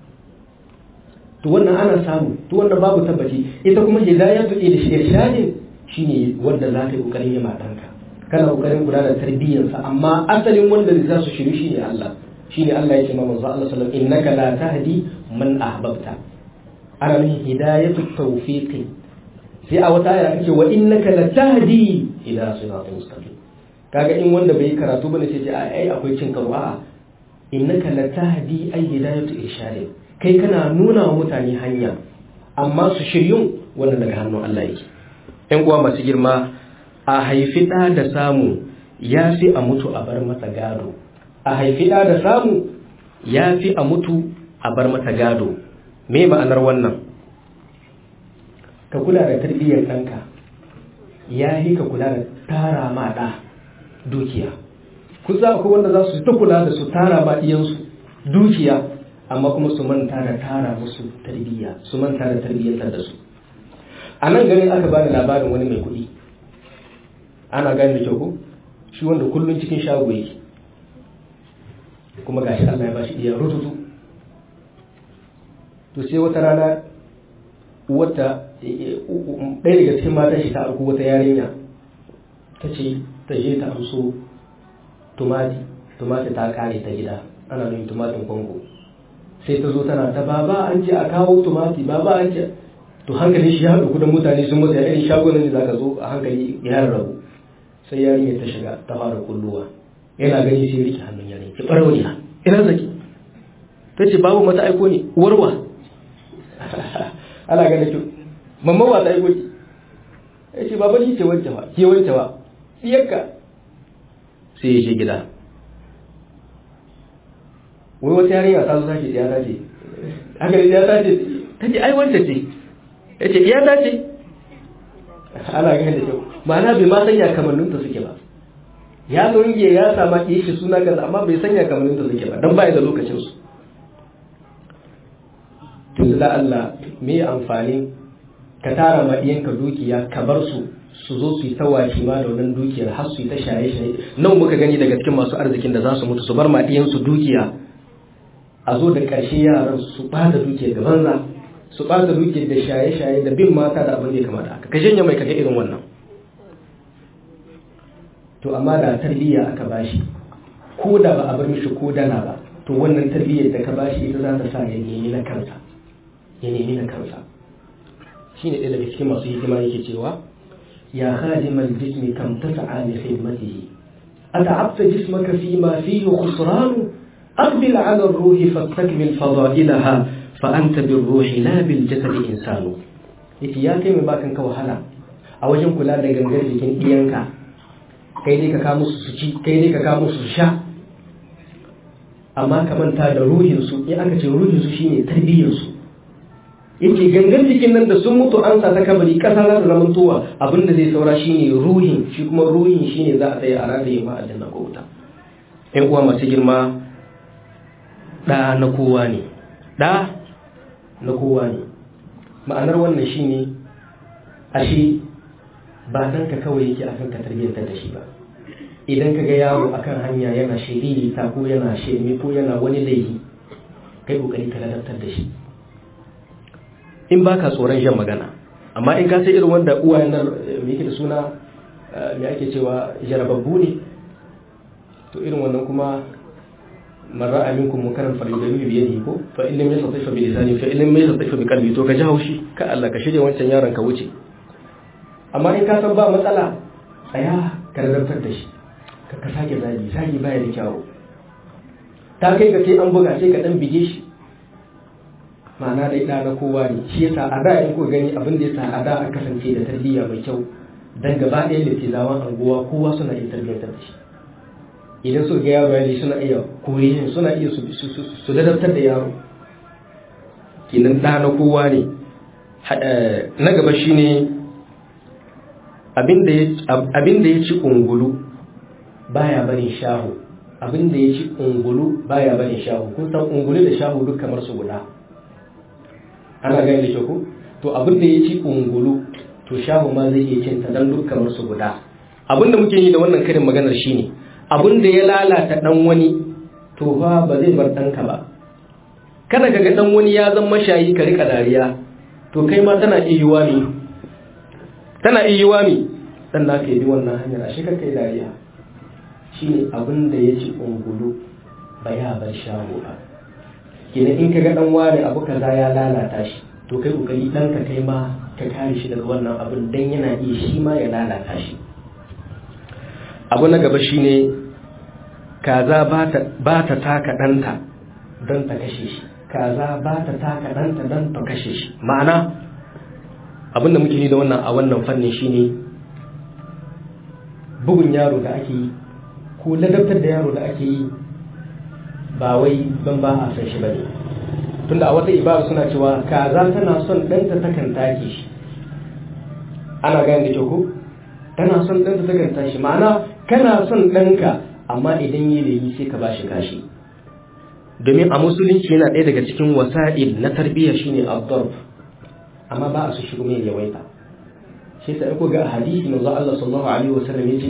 to wannan ana samu to wannan babu tabbaci ita kuma hidayatu irshadin shine wanda za ka yi kokarin yi matanka kana kokarin kula da tarbiyyarsa amma asalin wanda zai su shiru shine Allah shine Allah ya ce ma manzo Allah sallallahu alaihi wasallam innaka la tahdi man ahbabta ana nufin hidayatu tawfiqi sai a wata aya ake wa innaka la tahdi ila siratal mustaqim kaga in wanda bai karatu bane sai ce ai akwai cin karo a'a innaka la tahdi ay hidayatu irshad kai kana nuna wa mutane hanya amma su shiryun wannan daga hannun Allah yake ƴan uwa masu girma a haifi ɗa da samu ya fi a mutu a bar masa gado a haifi ɗa da samu ya fi a mutu a bar masa gado me ma'anar wannan ka kula da tarbiyyar ɗanka ya yi ka kula da tara ma ɗa dukiya ku za akwai wanda za su ta kula da su tara ma ɗiyansu dukiya amma kuma su manta da tara musu tarbiyya su manta da tarbiyyantar da su a nan ganin aka bani labarin wani mai kuɗi ana gani da kyau ko shi wanda kullum cikin shago yake kuma gashi Allah ya bashi iya rututu to sai wata rana wata ɗaya daga cikin matan shi ta arku wata yarinya ta ce ta je ta amso tumati tumati ta kare ta gida ana nuna tumatin kongo sai ta zo tana ta baba an ce a kawo tumati baba an ce to hankali shi ya haɗu kudin mutane sun masa irin shagunan da zaka zo a hankali ya rabu sai yarinya ta shiga ta fara kulluwa yana gani sai rike hannun yarinya ki ɓarauniya ina zaki ta ce babu mata aiko ne uwarwa ana ganin ki mamman wa ta aiko ki ya ce baba shi ce wancewa ke wancewa siyarka sai ya je gida wai wata yarinya ta zo sake ya tace haka ne ya tace ta ce ai wance ce ya ce ya tace ana ganin da kyau ma'ana bai ma sanya kamanninta suke ba ya zonge ya sama ki shi suna kaza amma bai sanya kamanninta suke ba don bai da lokacin su tun da Allah me amfani ka tara ma iyanka dukiya ka bar su su zo su yi ta washi ma da wannan dukiyar har su yi ta shaye-shaye nan muka gani daga cikin masu arzikin da za su mutu su bar ma su dukiya a zo da ƙarshe yaran su ɓata dukiyar da banza su ɓata dukiyar da shaye-shaye da bin mata da abin da ya kamata haka ka janye mai kaga irin wannan to amma da tarbiyya aka bashi ko da ba a bar mishi ko dana ba to wannan tarbiyyar da ka bashi ita za ta sa ya nemi na kansa ya nemi na kansa shine ɗaya daga cikin masu hikima yake cewa ya khadimal jismi kam tas'a li khidmatihi ata'abta jismaka fi ma fihi khusran aqbil ala ruhi fastakmil fada'ilaha fa anta bir ruhi la bil jasadi insanu yace ya kai mai bakan ka wahala a wajen kula da gangar jikin iyanka kai dai ka ka musu su ci kai dai ka ka musu su sha amma ka manta da ruhin su in aka ce ruhin su shine tarbiyyar su yace gangan jikin nan da sun mutu an sa ta kabari kasa za ta zama towa abinda zai saura shine ruhin shi kuma ruhin shine za a tsaye a ranar yamma a janna ko wuta ƴan uwa masu girma ɗa na kowa ne ɗa na kowa ne ma'anar wannan shine ashe ba ɗanka kawai yake akan ka tarbiyyantar da shi ba idan ka ga yaro akan hanya yana shiriri ta ko yana shirme ko yana wani laifi kai kokari ka ladabtar da shi in ba ka tsoron jan magana amma in ka sai irin wanda uwayen nan me yake da suna me ake cewa jarababbu ne to irin wannan kuma marra aminkum munkaran falyughayyir bi yadihi ko fa in lam yastati fa bi lisani fa in lam yastati fa bi qalbi to ka ji haushi ka Allah ka shirye wancan yaron ka wuce amma in ka san ba matsala tsaya ka ladabtar da shi ka ka sake zagi zagi baya da kyawu ta kai ga sai an buga sai ka dan bige shi ma'ana dai ɗa na kowa ne shi yasa a da in ko gani abin da yasa a da a kasance da tarbiyya mai kyau dan gaba ɗaya littizawan anguwa kowa suna iya tarbiyyantar da shi idan suka ga yaro ya suna iya kore shi suna iya su ladabtar da yaro kinan ɗa na kowa ne na gaba shine abin da ya ci ungulu baya barin shahu abin da ya ci ungulu baya barin shahu kun san ungulu da shahu duk kamar su guda ana gani da ku to abin da ya ci ungulu to shahu ma zai iya cinta dan duk kamar su guda abin da muke yi da wannan karin maganar shine abin da ya lalata dan wani to fa ba zai bar danka ba kada kaga dan wani ya zama shayi ka rika dariya to kai ma tana iya yiwa ne tana iya yiwa ne dan naka yi wannan hanyar ashe ka kai dariya shine abin da ya ci ungulu ba ya bar shahu ba kenan in kaga dan wani abu kaza ya lalata shi to kai kokari dan ka kai ma ka kare shi daga wannan abin dan yana iya shi ma ya lalata shi abu na gaba shine kaza ba ta taka danta don ta kashe shi kaza ba ta taka danta don ta kashe shi ma'ana abinda muke yi da wannan a wannan fannin shine bugun yaro da ake yi ko ladabtar da yaro da ake yi ba wai ban ba a san shi ba ne tunda a wata ibada suna cewa kaza tana son ɗanta takan take shi ana gane da kyau ko tana son ɗanta takan tashi ma'ana kana son ɗanka amma idan yi da yi sai ka ba shi kashi domin a musulunci yana ɗaya daga cikin wasa'il na tarbiyya shine abdurb amma ba a su shigo mai yawaita shi sai ko ga hadisi manzo Allah sallallahu alaihi wasallam yace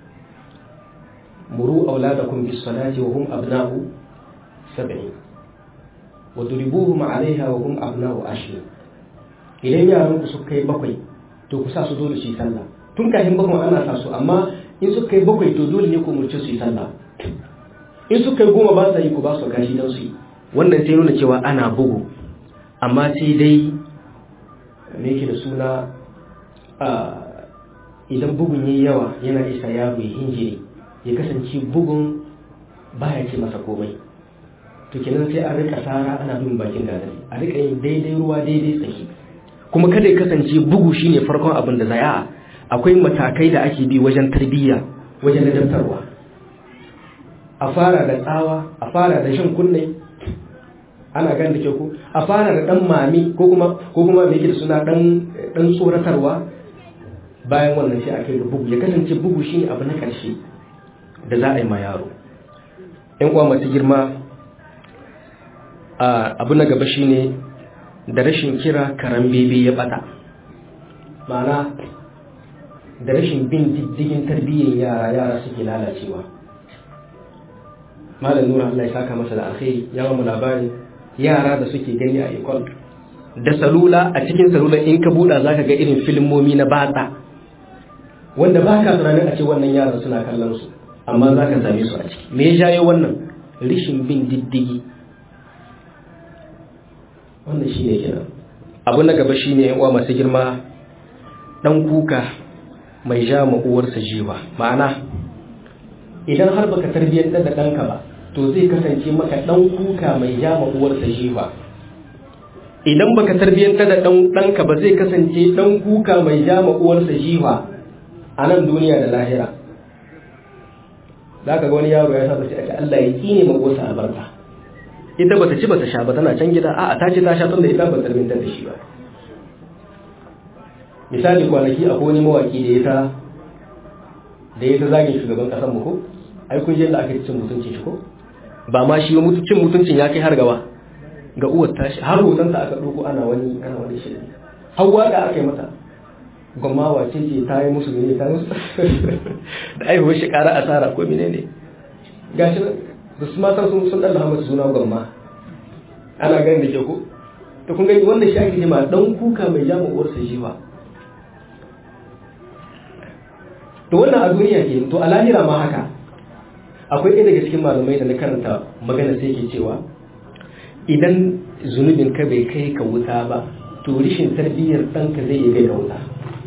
muru auladakum bis salati wa hum abna'u sab'in wa duribuhum 'alayha wa hum abna'u ashrin idan yaran ku suka kai bakwai to ku sa su dole su yi sallah tun kafin bakwai ana sa su amma in suka kai bakwai to dole ne ku murce su yi sallah in suka kai goma ba sa yi ku ba su kashi don su yi wannan sai nuna cewa ana bugu amma sai dai me yake da suna idan bugun yi yawa yana isa yaro ya hinjiri ya kasance bugun baya ce masa komai to kenan sai a rika sara ana bin bakin gadari a rika yin daidai ruwa daidai tsaki kuma kada ya kasance bugu shine farkon abin da zai a akwai matakai da ake bi wajen tarbiyya wajen ladabtarwa a fara da tsawa a fara da shan kunne ana gan da ke ku a fara da dan mami ko kuma ko kuma me yake da suna dan dan tsoratarwa bayan wannan sai aka yi bugu ya kasance bugu shine abu na karshe da za a yi ma yaro yan uwa masu girma abu na gaba shine da rashin kira karan bebe ya bata ma'ana da rashin bin diddigin tarbiyyar yara yara suke lalacewa malam nura Allah ya saka masa da alkhairi ya mu labari yara da suke gani a ikon da salula a cikin salula in ka buɗa zaka ga irin filmomi na batsa wanda ba ka tunanin a ce wannan yaran suna kallon su amma za ka same su a ciki me ya jayo wannan rishin bin diddigi wannan shine kenan abu na gaba shine yan uwa masu girma dan kuka mai ja ma uwarsa jiwa ma'ana idan har baka tarbiyyantar da ɗanka ba to zai kasance maka dan kuka mai jama uwarsa jifa idan baka tarbiyyanta da dan danka ba zai kasance dan kuka mai jama uwarsa jifa a nan duniya da lahira zaka ga wani yaro ya saba sai a ce Allah ya kine ma uwarsa albarka ita bata ci bata sha ba tana can gida a'a ta ci ta sha tunda ita ba tarbiyyanta da shi ba misali kwanaki akwai wani mawaki da ya ta da ya ta zagin shugaban kasar mu ko ai kun je da aka cin mutuncin shi ko ba ma shi mutuncin mutuncin ya kai har gaba ga uwar tashi har hoton ta aka ɗauko ana wani ana wani shi har waka aka yi mata gwamma wace ce ta yi musu ne ta musu da aihuwar shi ƙara asara ko mene ne gashi da su matan sun sun ɗalla masa suna gwamma ana ganin da ke ko to kun gani wannan shi ake jima dan kuka mai jama uwarsa shi ba to wannan a duniya ke to a lahira ma haka akwai ɗaya daga cikin malamai da na karanta magana sai ke cewa idan zunubin ka bai kai ka wuta ba to rishin tarbiyyar ɗanka zai yi kai ka wuta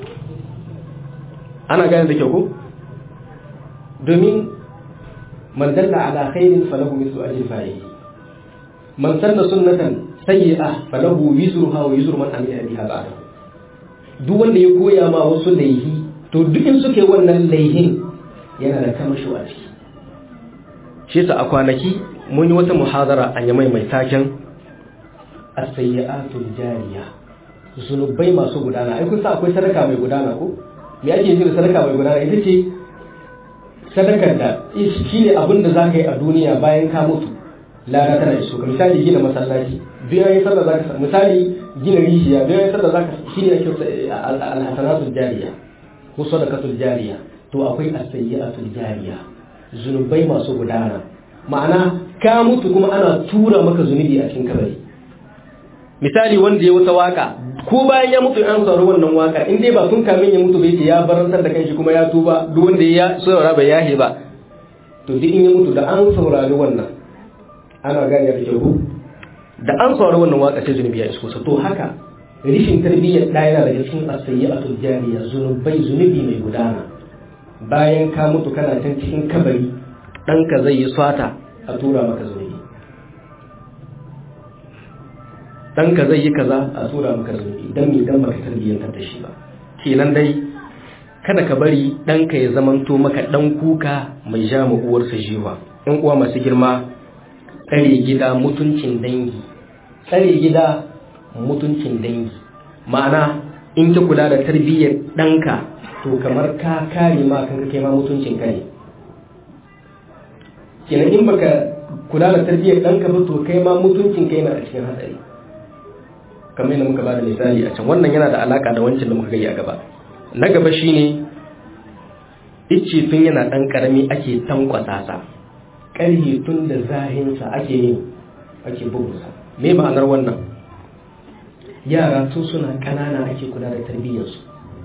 ana gane da kyau ko domin man dalla ala khairin falahu mithlu ajri fa'ili man sanna sunnatan sayyi'a falahu wizruha wa wizru man amila biha ba'da duk wanda ya koya ma wasu laihi to duk in suke wannan laihin yana da kamasho a ciki shi yasa a kwanaki mun yi wata muhadara a yamai mai taken as-sayyi'atul jariya zunubai masu gudana ai kun sa akwai sadaka mai gudana ko me ake yi da sadaka mai gudana ita ce sadakar da shi ne abin da za ka yi a duniya bayan ka mutu lada tana iso ka misali gina masallaci biyan yi sallah za ka misali gina rijiya biyan yi sallah za ka shi ne ake al-hasanatul jariya ko sadakatul jariya to akwai as-sayyi'atul jariya zunubai masu gudana ma'ana ka mutu kuma ana tura maka zunubi a cikin kabari misali wanda ya wata waka ko bayan ya mutu an saurari wannan waka in dai ba tun kamin ya mutu bai ce ya barantar da kanshi kuma ya tuba duk wanda ya saurara bai yahe ba to duk in ya mutu da an saurari wannan ana gane da kyau da an saurari wannan waka sai zunubi ya isko sa to haka rishin tarbiyyar ɗaya yana daga cikin asayyatul jariya zunubai zunubi mai gudana bayan ka mutu kana can cikin kabari ɗanka zai yi swata a tura maka zunubi ɗanka zai yi kaza a tura maka zunubi don me dan baka tarbiyyantar da shi ba kenan dai kada ka bari ɗanka ya zamanto maka ɗan kuka mai ja ma uwarsa jiwa in uwa masu girma tsare gida mutuncin dangi tsare gida mutuncin dangi ma'ana in ka kula da tarbiyyar ɗanka to kamar ka kare ma kanka kai ma mutuncin ka ne kenan in baka kula da tarbiyyar ɗanka ba to kai ma mutuncin kai na a cikin hatsari kamar yadda muka bada misali a can wannan yana da alaka da wancan da muka gani a gaba na gaba shine icce tun yana ɗan ƙarami ake tankwasa sa ƙarhe tun da zahinsa ake yin ake bugunsa me ma'anar wannan yara tun suna ƙanana ake kula da tarbiyyarsu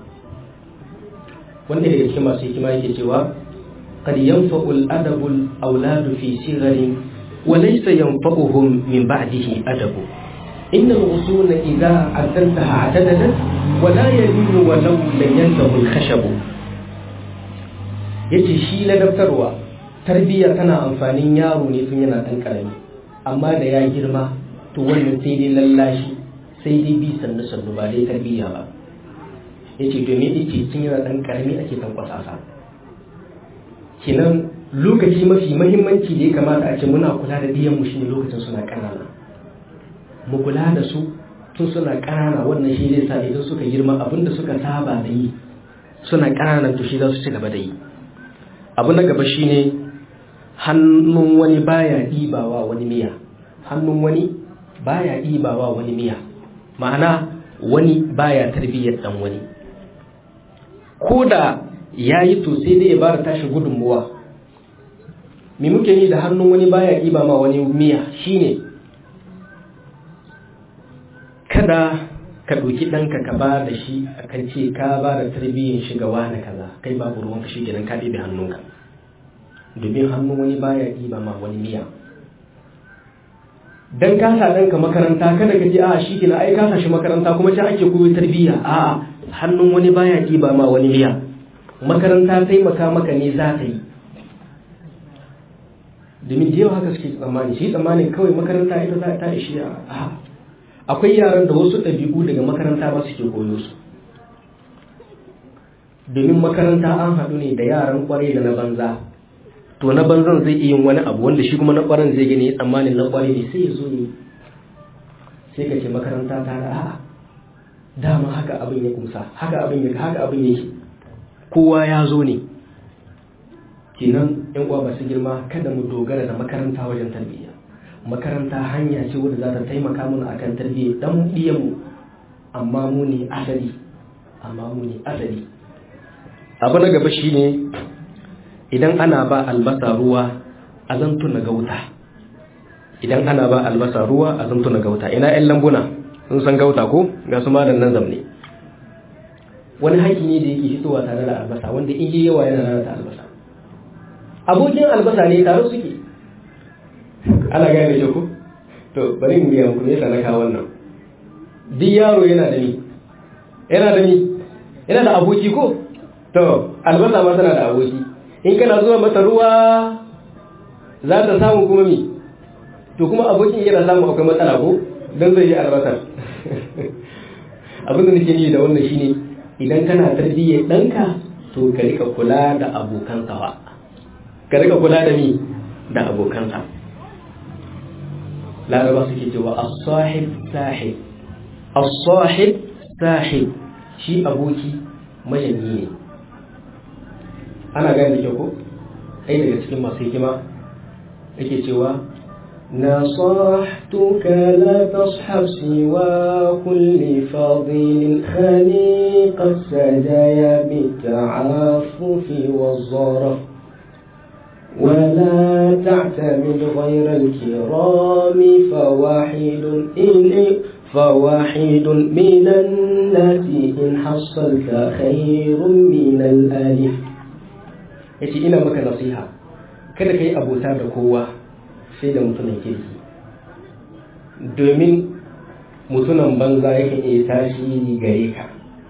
wanda daga cikin masu hikima yake cewa قد ينفع الأدب الأولاد في صغر وليس ينفعهم من بعده أدب إن الغصون إذا عدلتها اعتدلت ولا يلين ولو لم ينته الخشب yace shi ladabtarwa tarbiyya tana amfanin yaro ne tun yana ɗan ƙarami amma da ya girma to wannan sai dai lallashi sai dai bi sannu sannu ba dai tarbiyya ba yace domin yace tun yana ɗan ƙarami ake tankwasa sa kenan lokaci mafi mahimmanci da ya kamata a ce muna kula da biyan mu shine lokacin suna ƙanana mu kula da su tun suna ƙanana wannan shi zai sa idan suka girma abinda suka saba da yi suna ƙananan to shi za su ci gaba da yi abu na gaba shine hannun wani baya ɗibawa wani miya hannun wani baya ɗibawa wani miya ma'ana wani baya tarbiyyar dan wani ko da ya yi to sai dai ya ba da tashi gudunmuwa me muke yi da hannun wani baya ɗiba ma wani miya shine kada ka ɗauki ɗanka ka ba da shi a kan ce ka ba da tarbiyyar shi ga wani kaza kai babu ruwanka shi kenan ka ɗibe hannunka domin hannun wani baya ɗiba ma wani miya dan ka sa ɗanka makaranta kada ka ji a shi kenan ai ka sa shi makaranta kuma can ake koyo tarbiyya a hannun wani baya ɗiba ma wani miya makaranta taimaka maka ne za ta yi domin da yawa haka suke tsammani shi tsammanin kawai makaranta ita za ta ishi yara akwai yaran da wasu ɗabi'u daga makaranta ba suke koyo su domin makaranta an haɗu ne da yaran kwarai da na banza to na banzan zai iya yin wani abu wanda shi kuma na kwaran zai gani tsammanin na kwarai ne sai ya zo ne sai ka ce makaranta ta da a'a dama haka abin ya kumsa haka abin ya haka abin yake kowa ya zo ne kenan yan uwa masu girma kada mu dogara da makaranta wajen tarbiyya makaranta hanya ce wadda za ta taimaka mana akan tarbiyya dan mu amma mu ne asali amma mu ne asali abu na gaba shine idan ana ba albasa ruwa a zantu na gauta idan ana ba albasa ruwa a zantu na gauta ina yan lambuna sun san gauta ko ga su madan nan zamne wani haƙi ne da yake fitowa tare da albasa wanda in yi yawa yana lalata albasa abokin albasa ne tare suke ana gane da ko to bari mu biya muku ne na kawo wannan duk yaro yana da ni yana da ni yana da aboki ko to albasa ma tana da aboki in kana zuwa mata ruwa za ta samu kuma mi to kuma abokin yana samu akwai matsala ko don zai yi albasar abin da nake yi da wannan shine idan kana tarbiyyar ɗanka to ka rika kula da abokansa ba ka rika kula da mi da abokansa laraba suke cewa as-sahib sahib as-sahib sahib shi aboki majanyi ne ana gane da kyau ko ai daga cikin masu hikima yake cewa نصحتك لا تصحب سوى كل فاضل خليق السجايا بالتعفف والظرف ولا تعتمد غير الكرام فواحد إن فواحد من الناس إن حصلت خير من الألف yace ina maka nasiha kada ka yi abota da kowa sai da mutumin kirki domin mutumin banza yake iya tasiri gare ka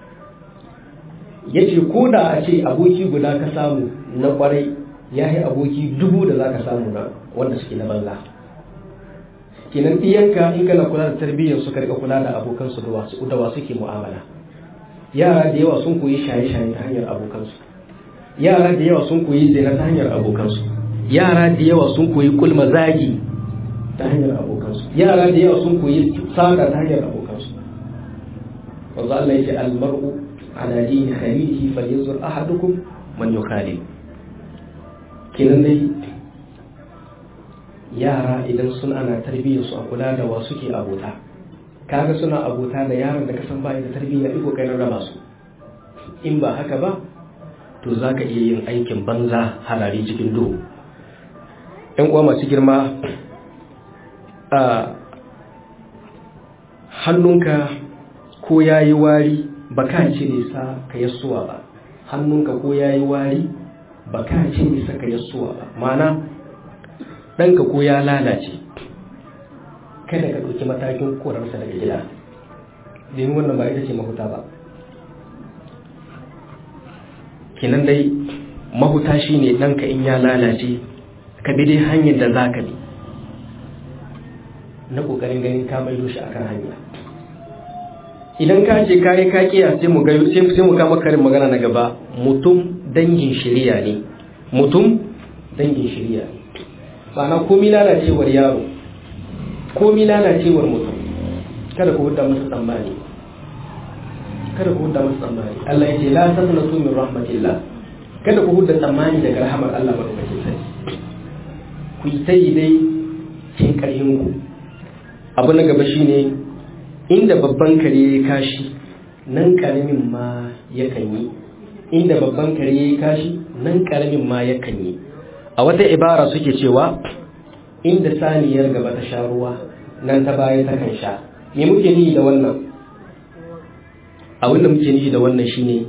yace ko da a ce aboki guda ka samu na kwarai ya yi aboki dubu da za ka samu na wanda suke na banza kenan ɗiyanka in kana kula da tarbiyyar su karka kula da abokansu da wasu ke mu'amala yara da yawa sun koyi shaye-shaye ta hanyar abokansu yara da yawa sun koyi zina ta hanyar abokansu yara da yawa sun koyi kulma zagi ta hanyar abokansu yara da yawa sun koyi saka ta hanyar abokansu wanzu Allah ya ce almar'u ala dini khalilihi falyanzur ahadukum man yukhalil kenan dai yara idan sun ana tarbiyyar su a kula da wa suke abota kaga suna abota da yaran da kasan bai da tarbiyya iko kai raba su in ba haka ba to za ka iya yin aikin banza harari cikin duhu ‘yan uwa masu girma a hannunka ko ya yi wari ba ka cire sa ka yassuwa ba hannunka ko ya yi wari ba ka cire sa ka yassuwa ba mana ɗanka ko ya lalace kada ka ɗauki matakin korarsa daga gida domin wannan ba ita ce mahuta ba kinan dai mahuta shi ne ɗanka in ya lalace ka bi dai hanyar da za ka bi na ƙoƙarin ganin ka maido shi akan hanya idan ka ce kayi ka kiya sai mu gayo sai mu kama karin magana na gaba mutum dangin shirya ne mutum dangin shirya ne ma'ana komi lalacewar yaro komi lalacewar mutum kada ku hudda masa tsammani kada ku hudda masa tsammani Allah ya ce la taqnatu min rahmatillah kada ku hudda tsammani daga rahamar Allah madaukakin sarki ku yi ta yi dai cin ƙarfin ku abu na gaba shine inda babban kare ya kashi nan karamin ma yakan yi inda babban kare ya kashi nan karamin ma yakan yi a wata ibara suke cewa inda saniyar gaba ta sha ruwa nan ta baya ta kan sha me muke nihi da wannan abin da muke nihi da wannan shine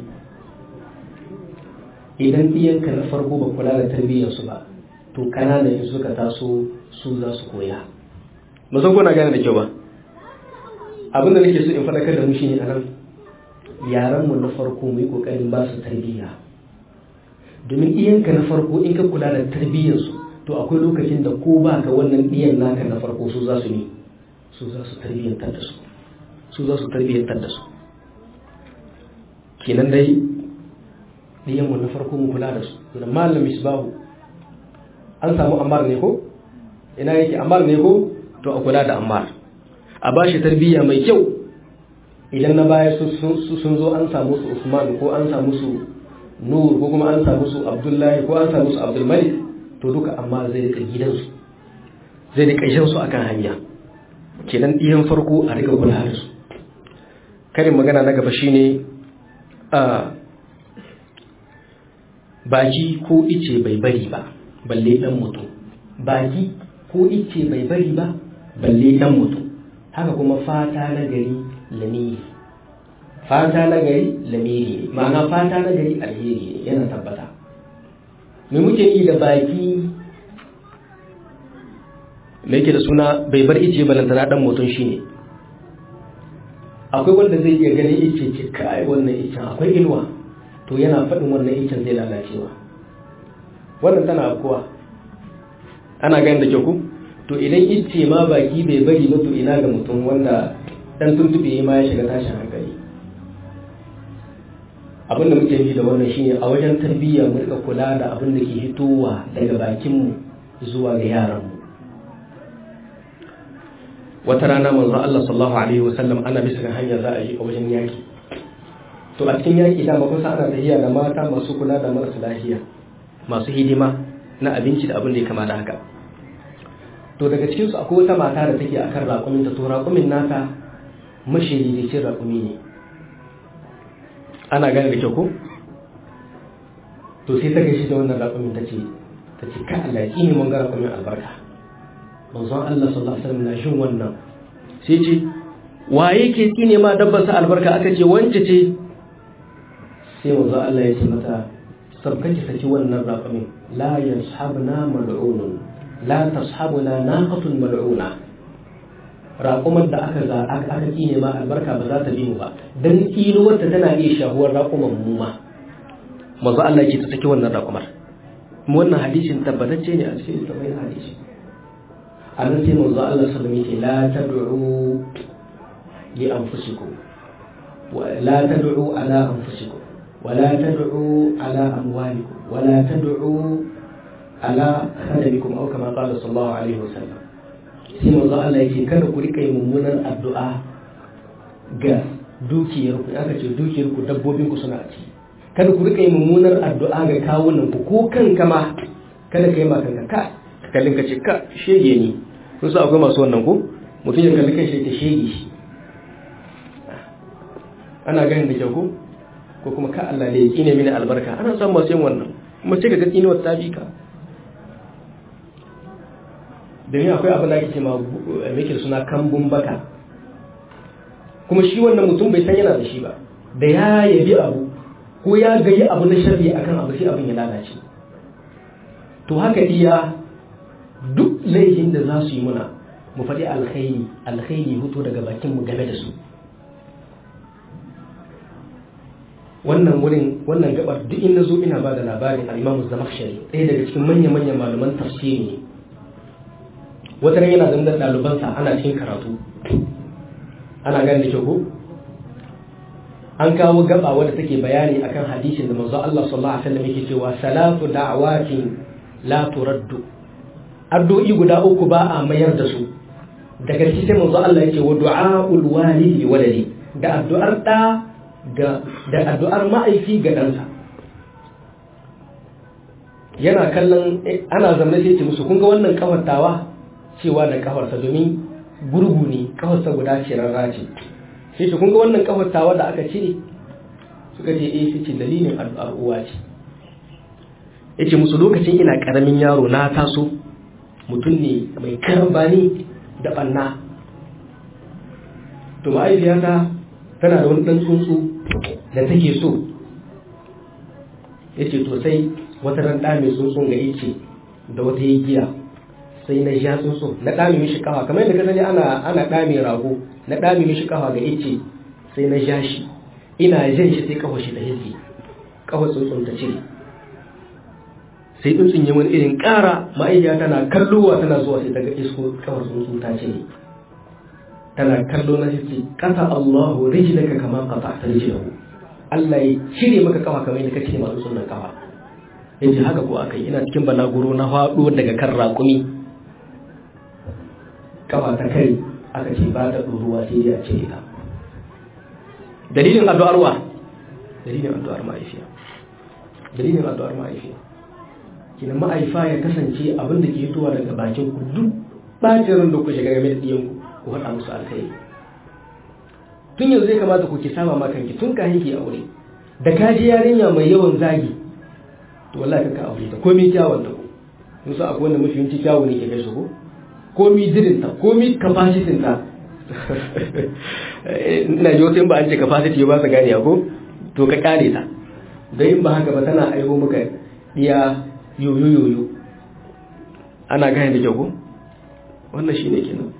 idan ɗiyanka na farko ba kula da tarbiyyarsu ba to kananan in suka taso su za su koya ba san kuna gane da kyau ba abin da nake so in faɗakar da mu shine anan yaran mu na farko mu yi kokarin ba su tarbiyya domin iyanka na farko in ka kula da tarbiyyarsu to akwai lokacin da ko ba ka wannan ɗiyan naka na farko su za su ne su za su tarbiyyantar da su su za su tarbiyyantar da su kenan dai ɗiyanmu na farko mu kula da su da malam misbahu an samu ammar ne ko ina yake ammar ne ko to a kula da ammar a ba shi tarbiyya mai kyau idan na baya sun zo an samu su usman ko an samu su nur ko kuma an samu su abdullahi ko an samu su abdulmalik to duka amma zai rika gidansu zai rika jan su akan hanya kenan ɗiyan farko a rika kula da su karin magana na gaba shine a baki ko ice bai bari ba balle dan mutum baki ko ice bai bari ba balle dan mutum haka kuma fata na gari lamiri fata na gari lamiri ne ma'ana fata na gari alheri ne yana tabbata me muke yi da baki me yake da suna bai bar ice balantana dan mutum shine akwai wanda zai iya ganin ice ce kai wannan icen akwai inuwa to yana faɗin wannan icen zai lalacewa wannan tana kuwa ana ganin da kyau ku to idan ice ma baki bai bari ba to ina ga mutum wanda dan tuntube ma ya shiga tashin hankali abinda muke yi da wannan shine a wajen tarbiyya mu rika kula da abin da ke hitowa daga bakinmu zuwa ga yaranmu wata rana manzo Allah sallallahu alaihi wasallam ana bisa ga hanya za a yi a wajen yaki to a cikin yaki da kun san ana tafiya da mata masu kula da marasa lafiya masu hidima na abinci da abin da ya kama da haka to daga cikin su akwai wata mata da take akan raƙumin ta to raƙumin nata mashiri da cin raƙumi ne ana gane da kyau ko to sai ta gaishe da wannan raƙumin ta ce ta ce ka Allah ya ne mun ga raƙumin albarka manzon Allah sallallahu alaihi wasallam na shin wannan sai ce waye ke tsine ma dabbar sa albarka aka ce wance ce sai manzon Allah ya ce mata sabkaki saki wannan raƙumin la yashabna mal'unun la tashabuna naqatun mal'una raƙumar da aka za aka tsine ma albarka ba za ta bi mu ba dan tsinuwar ta tana iya shahuwar raƙuman mu ma manzon Allah ya ce ta saki wannan raƙumar wannan hadisin tabbatacce ne a cikin littafin hadisi a nan sai manzo Allah sallallahu alaihi wasallam la tad'u li anfusikum wa la tad'u ala anfusikum wa la tad'u ala amwalikum wa la tad'u ala khadamikum aw kama qala sallallahu alaihi wasallam sai manzo Allah yake kada ku rika yin mummunar addu'a ga dukiyar ku aka ce dukiyar ku dabbobin ku suna ci kada ku rika yin mummunar addu'a ga kawunan ku ko kanka ma kada ka yi ma kanka ka kallin ka ce ka shege ni kun sa akwai masu wannan ko mutum ya kalli kai ta shege shi ana ganin da kyau ko ko kuma ka Allah da ya kine mini albarka ana samun masu yin wannan kuma sai ka ga tsinuwar ta bi ka domin akwai abin da ake ce ma mai suna kambun baka kuma shi wannan mutum bai san yana da shi ba da ya yabi abu ko ya gayi abu na sharri akan abu sai abin ya lalace to haka iya duk laifin da za su yi muna mu faɗi alkhairi alkhairi hutu daga bakin mu game da su wannan wurin wannan gabar duk in nazo ina ba da labarin al-Imam Zamakhshari ɗaya daga cikin manya-manyan malaman tafsiri ne wata ran yana zanzar ɗalibansa ana cikin karatu ana gani da kyau ko an kawo gaba wadda take bayani akan hadisin da manzo Allah sallallahu alaihi wasallam yake cewa salatu da'awatin la turaddu addu'i guda uku ba a mayar da su daga cikin sai manzo Allah yake wa du'aul walidi waladi da addu'ar da ga da addu'ar ma'aifi ga ɗansa yana kallon ana zamne sai ce musu kun ga wannan kafartawa cewa da kafarsa domin gurgu ne kafarsa guda ce rarra ce sai ce kun ga wannan kafartawa da aka cire suka ce eh sai ce dalilin addu'ar uwa ce yace musu lokacin ina karamin yaro na taso mutum ne mai karambani da banna to ma'aikiyata tana da wani ɗan tsuntsu da take so ya ce to sai wata ran ɗa mai tsuntsun ga ice da wata yi giya sai na ja tsuntsun na ɗame mishi kafa kamar yadda kasance ana ana ɗame rago na ɗame mishi kafa ga ice sai na ja shi ina jan shi sai kafa shi da hizgi kafa tsuntsun ta cire sai tsuntsun ya wani irin ƙara ma'aikiya tana kallowa tana zuwa sai daga isko kawar tsuntsun ta ce tana kallo na sai kasa Allahu rijlaka kama qata'ta rijlahu Allah ya cire maka kafa kamar yadda ka cire masu sunan kafa yace haka ko akai ina cikin balaguro na faɗo daga kan raƙumi kafa ta kai aka ce ba ta ɗoruwa sai dai a cire ta dalilin addu'ar wa dalilin addu'ar ma'aifiya dalilin addu'ar ma'aifiya kina ma'aifa ya kasance abin da ke fitowa daga bakin ku duk bacin da ku shiga game da diyan ku ku faɗa musu alkhairi tun yanzu zai kamata ku ki saba ma kanki tun kafin ki aure da ka ji yarinya mai yawan zagi to wallahi ka aure ta komai kyawun ta ko musu akwai wanda mafi yawanci kyawu ne ke kai su ko komi jirinta komi capacity ta ina ji wasu in ba an ce capacity ba su gane ko to ka kare ta don in ba haka ba tana aiho maka iya yoyo yoyo ana gane da kyau ko wannan shi ne kenan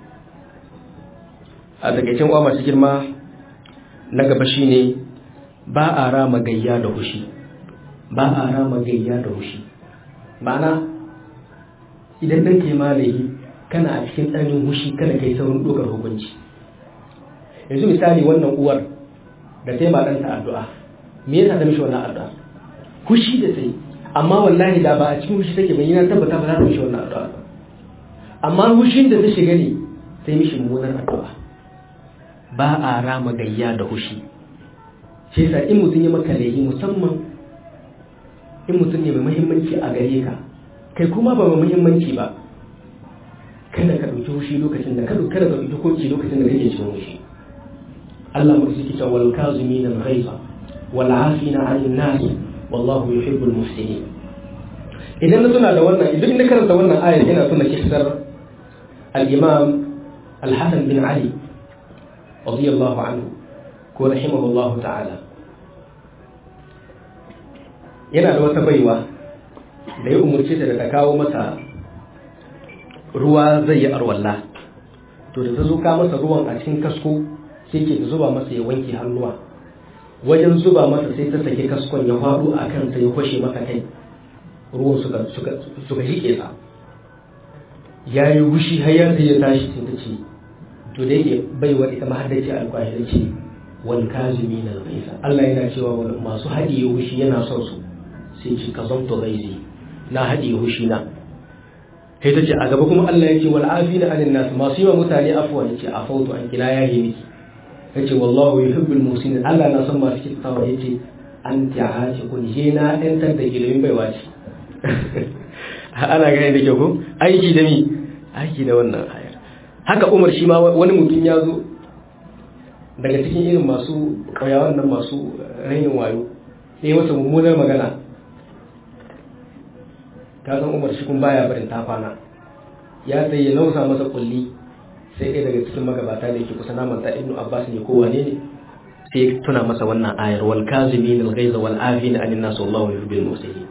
a takaicin uwa masu girma na gaba shi ne ba a rama gayya da hushi ba a rama gayya da hushi ma'ana idan ɗan ke malayi kana a cikin ɗanin hushi kada kai saurin ɗaukar hukunci yanzu misali wannan uwar da ta yi ma ɗanta addu'a me yasa ta mishi wannan addu'a hushi da ta yi amma wallahi da ba a cikin hushi take bayyana tabbata ba za ta mishi wannan addu'a amma hushin da ta shiga ne sai mishi mummunar addu'a ba a rama gayya da hushi shi yasa in mutum ya maka laifi musamman in mutum ne mai muhimmanci a gare ka kai kuma ba mai muhimmanci ba kada ka ɗauki hushi lokacin da kada kada ka ɗauki hukunci lokacin da kake cikin hushi Allah mu suke cewa wal kazimin al ghaiza wal afina 'anil nas wallahu yuhibbul muhsinin idan na tuna da wannan idan na karanta wannan ayar ina tuna kissar al-imam al-hasan bin ali radiyallahu anhu ko rahimahullahu ta'ala yana da wata baiwa da ya umarce ta da ta kawo masa ruwa zai yi arwalla to da ta zo ka masa ruwan a cikin kasko sai ke zuba masa ya wanke hannuwa wajen zuba masa sai ta sake kaskon ya faɗo a kan sai ya kwashe masa kai ruwan suka suka suka jike sa ya yi gushi har ya sai ya tashi sai ta ce to da yake baiwa ita ma haddace alƙwahi da ce wal kazimi na ghaisa Allah yana cewa masu haɗiye gushi yana son su sai ce ka zanto gaizi na haɗiye gushi na sai ta ce a gaba kuma Allah ya ce wal afina anin nas masu yi wa mutane afuwa ya ce a fautu an kila ya yi miki ya ce wallahu yuhibbul muhsinin Allah na son masu kyautawa ya ce an ta'aci kun je na ɗantar da giloyin baiwa ce ana gane da kyau ko aiki da mi aiki da wannan ayar haka Umar shi ma wani mutum ya zo daga cikin irin masu ƙauyawan nan masu rainin wayo sai masa mummunar magana ka san umar shi kun baya barin ta kwana ya sai ya nausa masa kulli sai ɗaya daga cikin magabata da yake kusa naman ta ibnu abbas ne ko wane ne sai ya tuna masa wannan ayar wal kazimin al ghaiz wal afin an nas wallahu yuhibbul muhsinin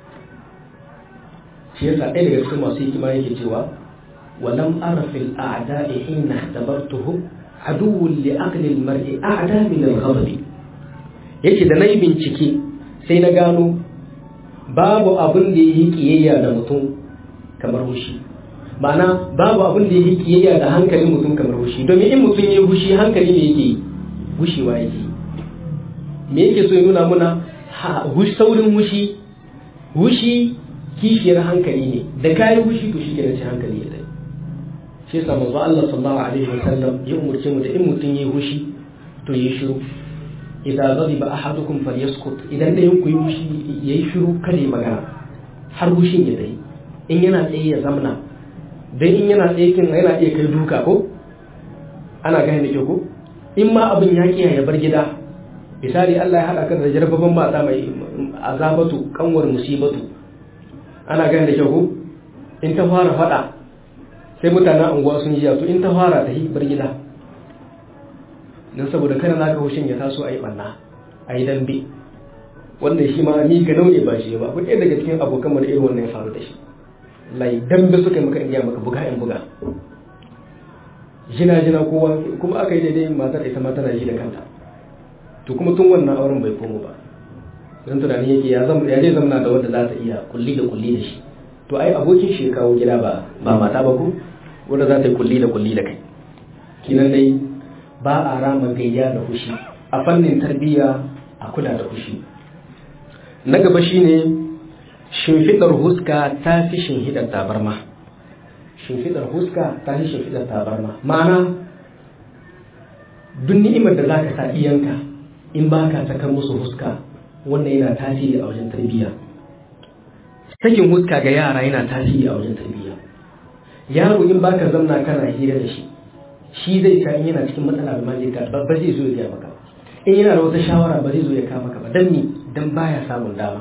shi yasa ɗaya daga cikin masu hikima yake cewa walam ara fil a'da'i hina tabartuhu aduwwun li aqli al mar'i a'da min al ghadab yake da nayi bincike sai na gano babu abin da yi kiyayya da mutum kamar hushi ma'ana babu abin da yi kiyayya da hankalin mutum kamar hushi domin in mutum ya hushi hankali ne yake hushewa yake me yake so ya nuna muna saurin hushi hushi kishiyar hankali ne da kayi hushi to shi kenan sai hankali ya dai shi yasa manzo Allah sallallahu alaihi wasallam ya umurce mu da in mutum ya hushi to ya shiru idza ghadiba ahadukum falyaskut idan da yanku yi yayi shiru kada ya magana har hushin ya dai in yana tsaye ya zamna dan in yana tsaye kin yana iya kai duka ko ana gane da ke ko in ma abin ya kiyaye ya bar gida misali Allah ya hada ka da jarbaban mata mai azabatu kanwar musibatu ana gane da ke ko in ta fara fada sai mutanen unguwa sun jiya to in ta fara ta bar gida don saboda kada na ka hushin ya taso a yi ɓanna a yi dambe wannan shi ma ni ga ne ba shi ba ku ɗaya daga cikin abokan mu da irin wannan ya faru da shi lai dambe suka maka in maka buga in buga jina jina kowa kuma aka yi daidai matar ita ma tana ji da kanta to kuma tun wannan auren bai komo ba don tunanin yake ya zama ya zai zamana da wanda za ta iya kulli da kulli da shi to ai abokin shi ya kawo gida ba ba mata ba ko wanda za ta yi kulli da kulli da kai kinan dai ba a rama gayya da fushi a fannin tarbiyya a kula da fushi na gaba shine shimfidar huska ta fi shimfidar tabarma shimfidar huska ta fi shimfidar tabarma ma'ana duk ni'imar da zaka sa iyanka in baka sakar musu huska wannan yana tasiri a wajen tarbiyya sakin huska ga yara yana tasiri a wajen tarbiyya yaro in baka zamna kana hira da shi shi zai ka in yana cikin matsala ba zai ka ba zai zo ya maka in yana da wata shawara ba zai zo ya kama maka ba dan ni dan baya samun dama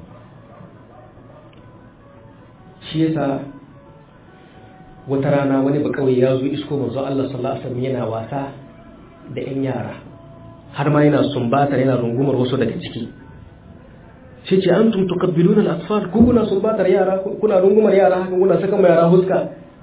shi yasa wata rana wani ba kawai ya zo isko manzo Allah sallallahu alaihi wasallam yana wasa da yan yara har ma yana sumbatar yana rungumar wasu daga ciki shi ce an tun tukabbiluna al-atfal ku kuna sumbatar yara kuna rungumar yara haka kuna saka mai yara huska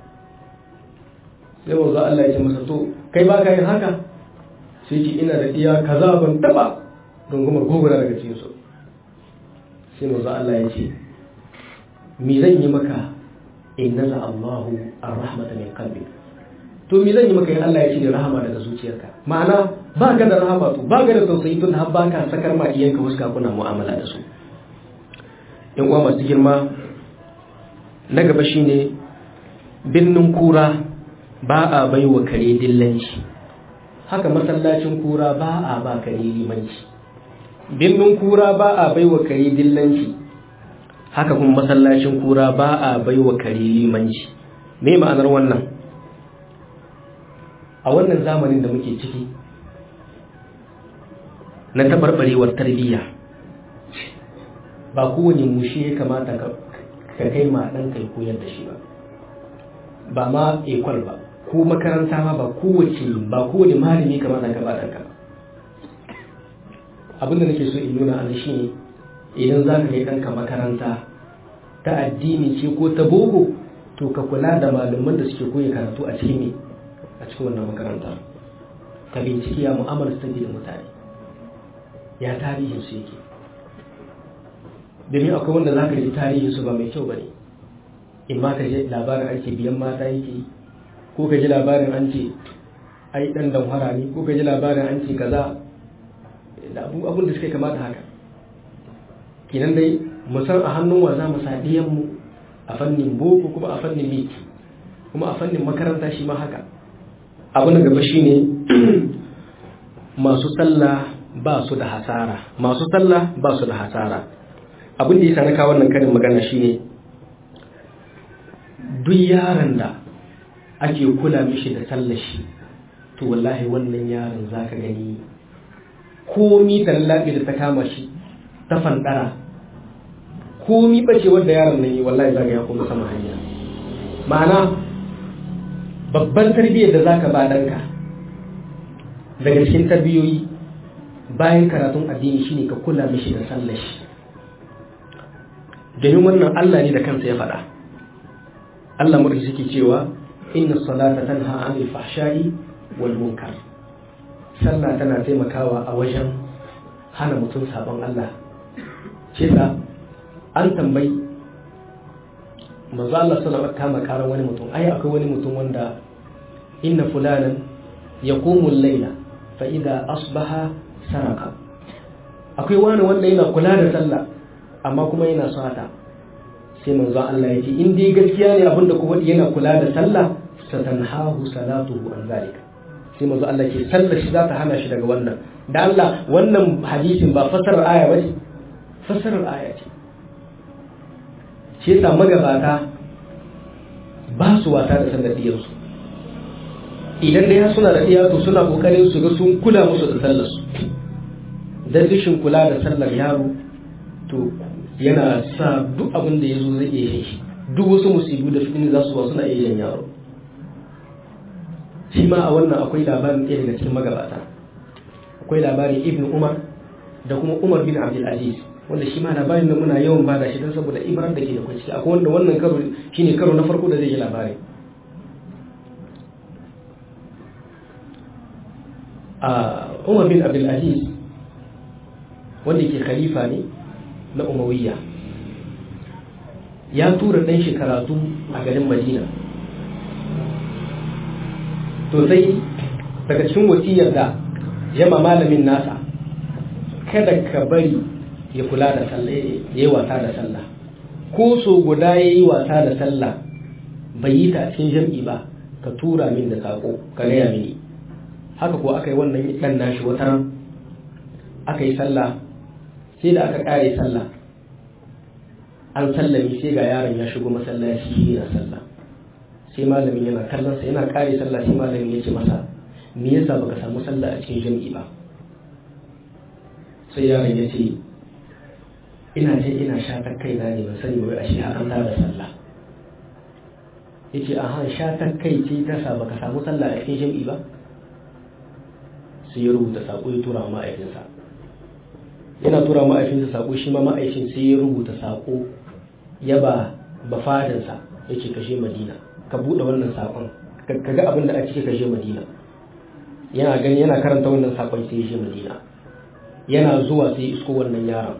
sai manzo Allah ya ce masa to kai ba ka yin haka sai ce ina da iya kaza ban taba rungumar gogora daga cikin su sai manzo Allah ya ce mi zan yi maka in naza Allahu ar-rahmata min qalbi to mi zan yi maka in Allah ya cire rahama daga zuciyarka ma'ana ba ka da rahama to ba ka da tausayi tun har ba ka sakar ma iyanka huska kuna mu'amala da su yan uwa masu girma na gaba shine binnin kura ba a bai wa kare dillanci haka masallacin kura ba a ba kare limanci binnin kura ba a bai wa kare dillanci haka kuma masallacin kura ba a bai wa kare limanci me ma'anar wannan a wannan zamanin da muke ciki na tabarbarewar tarbiyya ba kowane mushe ya kamata ka kai ma ɗan kai koyar da shi ba ba ma ekwal ba ko makaranta ma ba kowace ba kowane malami kamata ka ba ɗanka abin da nake so in nuna an shi ne idan za ka kai ɗanka makaranta ta addini ce ko ta boko to ka kula da malaman da suke koya karatu a cikin ne a cikin wannan makaranta ka binciki ya mu'amala su take da mutane ya tarihin su yake domin akwai wanda za ka ji tarihin su ba mai kyau ba ne in ma ka ji labarin an ce biyan mata yake ko ka ji labarin an ce ai dan damhara ne ko ka ji labarin an ce kaza da abun da suka kamata haka kinan dai mu san a hannun wa za mu sa mu a fannin boko kuma a fannin miki kuma a fannin makaranta shi ma haka abu na gaba shine masu sallah ba su da hasara masu sallah ba su da hasara abin da ya na kawo wannan karin magana shine duk yaron da ake kula mishi da sallar shi to wallahi wannan yaron zaka gani komi da lallaɓe da ta kama shi ta fandara komi bace wanda yaron nan yi wallahi zaka ya kuma sama hanya ma'ana babban tarbiyyar da zaka ba danka daga cikin tarbiyoyi bayan karatun addini shine ka kula mishi da sallar shi domin wannan Allah ne da kansa ya faɗa Allah mu suke cewa inna salata tanha 'anil fahsha'i wal munkar sallah tana taimakawa a wajen hana mutum sabon Allah ce an tambayi manzo Allah sallallahu alaihi wasallam kama wani mutum ai akwai wani mutum wanda inna fulanan yaqumu al-layla fa idha asbaha saraka akwai wani wanda yana kula da sallah amma kuma yana sata sai manzo Allah ya ce in dai gaskiya ne abinda kuma yana kula da sallah satanhahu salatuhu an zalika sai manzo Allah ce sallar shi za ta hana shi daga wannan da Allah wannan hadisin ba fasarar aya ba ce fasarar aya ce shi yasa magabata ba su wata da sallar diyarsu idan dai suna da to suna kokarin su ga sun kula musu da sallar su dan rashin kula da sallar yaro to yana sa duk abin da ya zo zai iya shi duk wasu musibu da fitini za su ba suna iya yin yaro shi ma a wannan akwai labarin ɗaya daga cikin magabata akwai labarin ibn umar da kuma umar bin abdul aziz wanda shi ma labarin da muna yawan bada shi don saboda ibran da ke da kwanci akwai wanda wannan karo shine karo na farko da zai yi labari a umar bin abdul aziz wanda ke khalifa ne na umawiyya ya tura ɗan shi karatu a garin madina to sai daga cikin wasiyar da yama malamin nasa kada ka bari ya kula da sallah ya yi wasa da sallah ko so guda ya yi wasa da sallah bai yi ta cikin jam'i ba ka tura min da sako ka gaya mini haka ko aka yi wannan ɗan nashi wata aka yi sallah sai da aka ƙare sallah an sallami sai ga yaron ya shigo masallaci yana sallah sai malamin yana kallon sa yana ƙare sallah sai malamin ya ce masa me yasa baka samu sallah a cikin jam'i ba sai yaron ya ce ina ce ina shatar kai na ne ban sani ba ashe har an da sallah yace a han shatar kai ce ta sa baka samu sallah a cikin jam'i ba sai ya rubuta sako ya tura ma'aikinsa yana tura ma'aikinsa sako shi ma ma'aikin sai ya rubuta sako ya ba bafadansa yake kashe madina ka buɗe wannan sakon ka ga abin da a ciki kashe madina yana gani yana karanta wannan sakon sai ya je madina yana zuwa sai isko wannan yaron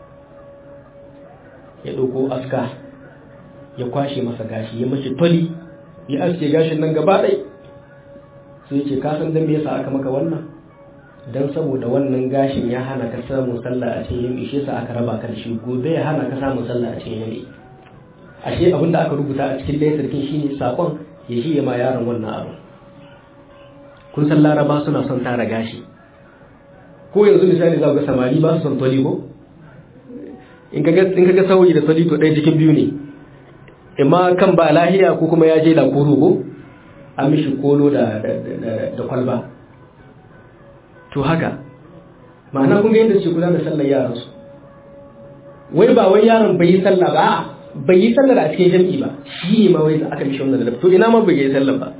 ya ɗauko aska ya kwashe masa gashi ya mashi toli ya aske gashin nan gaba ɗai sai ce ka san dan me yasa aka maka wannan dan saboda wannan gashin ya hana ka samun sallah a cikin yami shi yasa aka raba ka da shi gobe ya hana ka samun sallah a cikin yami ashe abinda aka rubuta a cikin layar sarkin shine sakon ya shi ya ma yaron wannan abu kun san laraba suna son tara gashi ko yanzu misali za ga samari ba su son toli ko in ka ga sauyi da toli to ɗaya cikin biyu ne imma kan ba lahiya ko kuma ya je da koro ko an mishi kolo da kwalba to haka ma'ana kun ga yadda ce kula da sallar yaran su wai ba wai yaron bai yi sallah ba bai yi sallar a cikin jam'i ba shi ne ma wai aka mishi wannan da to ina ma bai yi sallar ba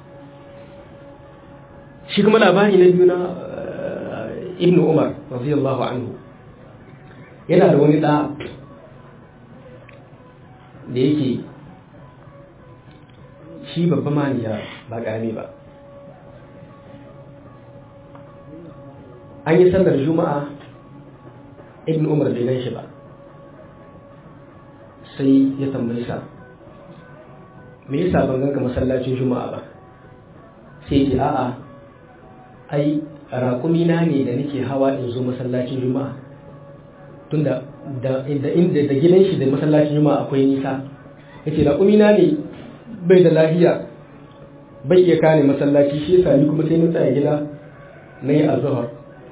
shi kuma labari na biyu na ibnu umar radiyallahu anhu yana da wani da da yake shi babba maniya ba ƙarami ba an yi sallar juma'a ibn umar bai gan shi ba sai ya tambayi sa me yasa ban ganka masallacin juma'a ba sai ce a'a ai raƙumi na ne da nake hawa in zo masallacin juma'a tunda da inda da gidan shi da masallacin juma'a akwai nisa yace raƙumi na ne bai da lafiya bai iya kane masallaci shi yasa ni kuma sai na tsaya gida na yi azhar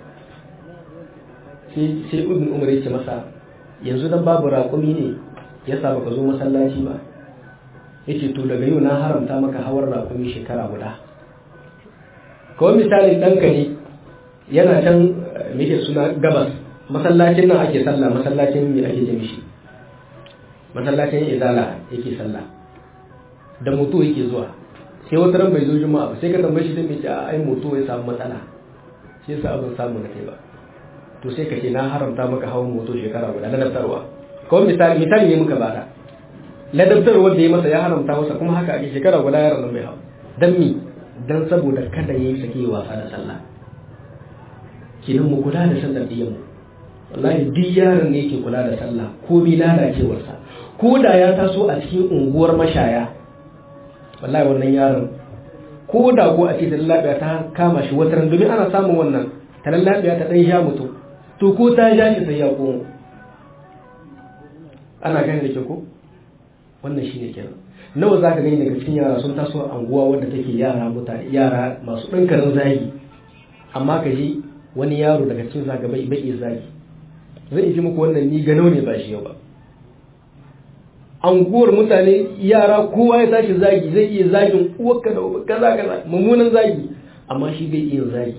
sai sai ibn umar ya ce masa yanzu dan babu raƙumi ne yasa baka zo masallaci ba yace to daga yau na haramta maka hawar raƙumi shekara guda kawai misalin ɗanka ne yana can muke suna gabas masallacin nan ake sallah masallacin me ake jami shi masallacin izala yake sallah da mutu yake zuwa sai wata ran bai zo juma'a ba sai ka tambaye shi sai mai ce a ai mutu ya samu matsala shi yasa abin samu na kai ba to sai ka ce na haramta maka hawan moto shekara guda na daftarwa kawai misali misali ne muka bada ladabtar wanda ya masa ya haramta masa kuma haka ake shekara guda yaron nan mai hau dan mi dan saboda kada yayi sake wasa da sallah kidan mu kula da sallar diyan mu wallahi duk yaron ne yake kula da sallah ko bi lalacewarsa ko da ya taso a cikin unguwar mashaya wallahi wannan yaron ko da ko a ce da lafiya ta kama shi wata ran domin ana samun wannan ta lafiya ta dan sha mutum to ko ta ja shi sai ya komo ana gani da ke ko wannan shine kenan nawa zaka gani daga cikin yara sun taso a anguwa wanda take yara mutane yara masu ɗankarin zagi amma ka ji wani yaro daga cikin zaga bai bai zagi zai ji muku wannan ni gano ne ba shi yau ba anguwar mutane yara kowa ya tashi zagi zai iya zagin uwarka da kaza kaza mummunan zagi amma shi bai iya zagi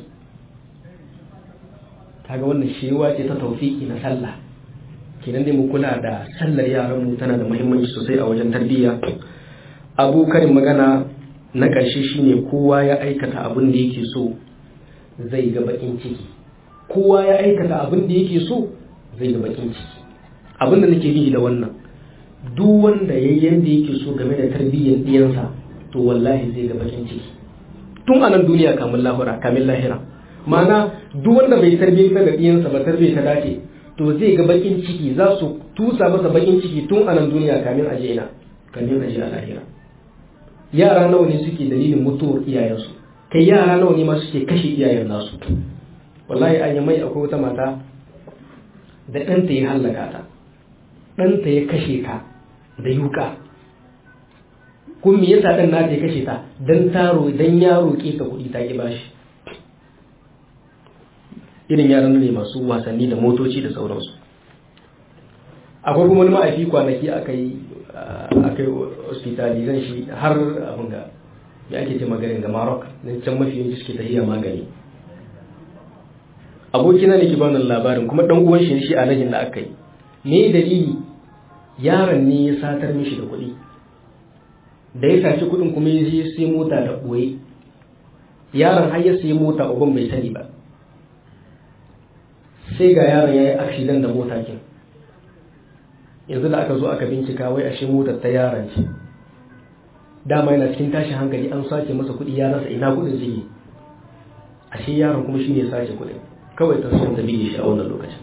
kaga wannan shewa ce ta taufiki na sallah kenan dai mu kula da sallar yaran mu tana da muhimmanci sosai a wajen tarbiyya abu karin magana na ƙarshe shine kowa ya aikata abin da yake so zai ga bakin ciki kowa ya aikata abin da yake so zai ga bakin ciki abin da nake yi da wannan duk wanda ya yanda yake so game da tarbiyyar ɗiyansa to wallahi zai ga bakin ciki tun a nan duniya kamin lahira kamin lahira ma'ana duk wanda bai tarbiyyar da ɗiyansa ba tarbiyyar ta dace to zai ga bakin ciki za su tusa masa bakin ciki tun a nan duniya kamin aje ina kamin aje a lahira yara nawa ne suke dalilin mutuwar iyayensu kai yara nawa ne ma suke kashe iyayen nasu wallahi an mai akwai wata mata da ɗanta ya hallaka ta ɗanta ya kashe ka da yuka kun me yasa ɗan nata ya kashe ta dan taro dan ya roƙe ka kuɗi ta ki bashi irin yaran ne masu wasanni da motoci da sauransu akwai kuma wani ma'aifi kwanaki aka yi aka yi hospitalizan shi har abin ga ya ake ce maganin ga Maroc na can mafi yanki suke tahiya magani abokina ne ke bani labarin kuma dan uwan shi shi a rajin da aka yi me dalili yaron ne ya satar mishi da kuɗi da ya saci kuɗin kuma ya je sai mota da ɓoye yaron har ya sai mota uban bai sani ba sai ga yaron ya yi accident da mota kin yanzu da aka zo aka bincika wai ashe motar ta yaron ce dama yana cikin tashin hankali an sace masa kuɗi ya rasa ina kuɗin zai ashe yaron kuma shine ya sace kuɗin kawai ta sun tabi shi a wannan lokacin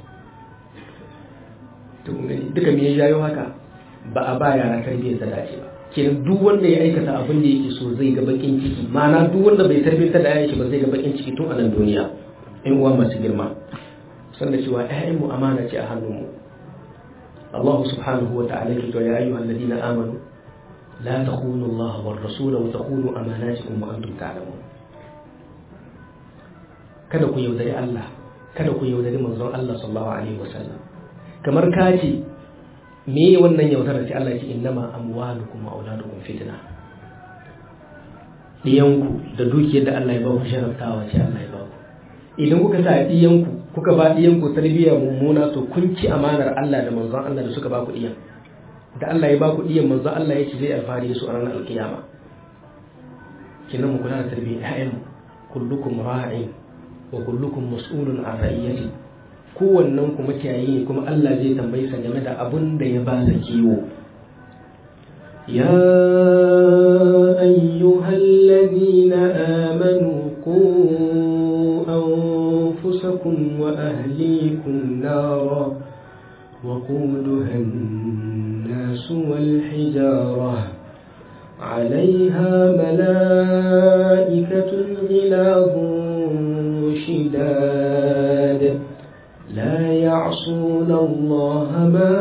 to gani duka me ya jayo haka ba a ba yara tarbiyyar da dace ba kenan duk wanda ya aikata abin da yake so zai ga bakin ciki ma'ana duk wanda bai tarbiyyar da yayin shi ba zai ga bakin ciki tun a nan duniya in uwa masu girma san da cewa ƴaƴanmu amana ce a hannunmu Allah subhanahu wa ta'ala ke ya ayyuhal ladina amanu la takhunu Allah war rasula wa takhunu amanatikum wa antum ta'lamun kada ku yaudari Allah kada ku yaudari manzon Allah sallallahu alaihi wasallam kamar ka ce me wannan yaudara ce Allah ce innama amwalukum wa auladukum fitna diyanku da dukiyar da Allah ya ba ku sharaftawa ce Allah ya ba ku idan kuka sa diyanku kuka ba diyanku tarbiyya mummuna to kun ci amanar Allah da manzon Allah da suka ba ku diyan da Allah ya ba ku diyan manzon Allah ya ce zai alfahari da su a ranar alkiyama kinan mu kula da tarbiyyar ƴaƴanmu kullukum ra'in wa kullukum mas'ulun an ra'iyati kowannen ku makiyayi ne kuma Allah zai tambayi sa game da abun da ya ba sa kiwo ya ayyuhal ladina amanu qu anfusakum wa ahlikum nara وقودها الناس والحجارة عليها ملائكة غلاظ شداد لا يعصون الله ما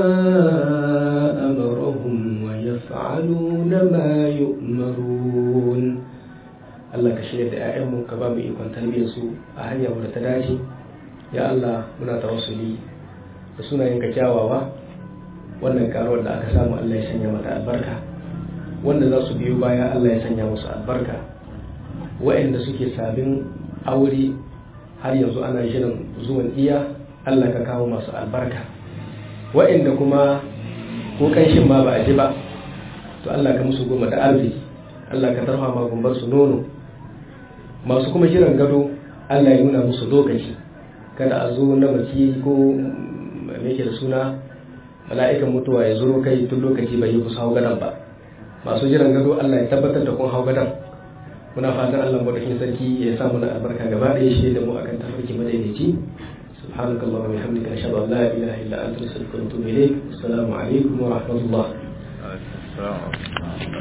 أمرهم ويفعلون ما يؤمرون Allah ka shirya da ‘ya'yanmu ka ba mu ikon tarbiyyar su a hanyar wadda ta dace ya Allah muna tawassuli da sunayenka kyawawa wannan karuwar da aka samu Allah ya sanya mata albarka wanda za su biyo baya Allah ya sanya musu albarka wa'anda suke sabin aure har yanzu ana shirin zuwan iya Allah ka kawo masu albarka wa'inda kuma ko kanshin ma ba a ji ba to Allah ka musu goma da arziki Allah ka tarfa ma gumbar su nono masu kuma shirin gado Allah ya nuna musu lokaci kada a zo na mace ko me da suna mala'ikan mutuwa ya zuro kai tun lokaci bai yi kusa hau gadon ba masu jiran gado Allah ya tabbatar da kun hau gadon muna fatan Allah madaukakin sarki ya sa muna albarka gaba ɗaya shi da mu akan tafarki madaidaici سبحانك اللهم وبحمدك أشهد أن لا إله إلا أنت أستغفرك وأتوب إليك السلام عليكم ورحمة الله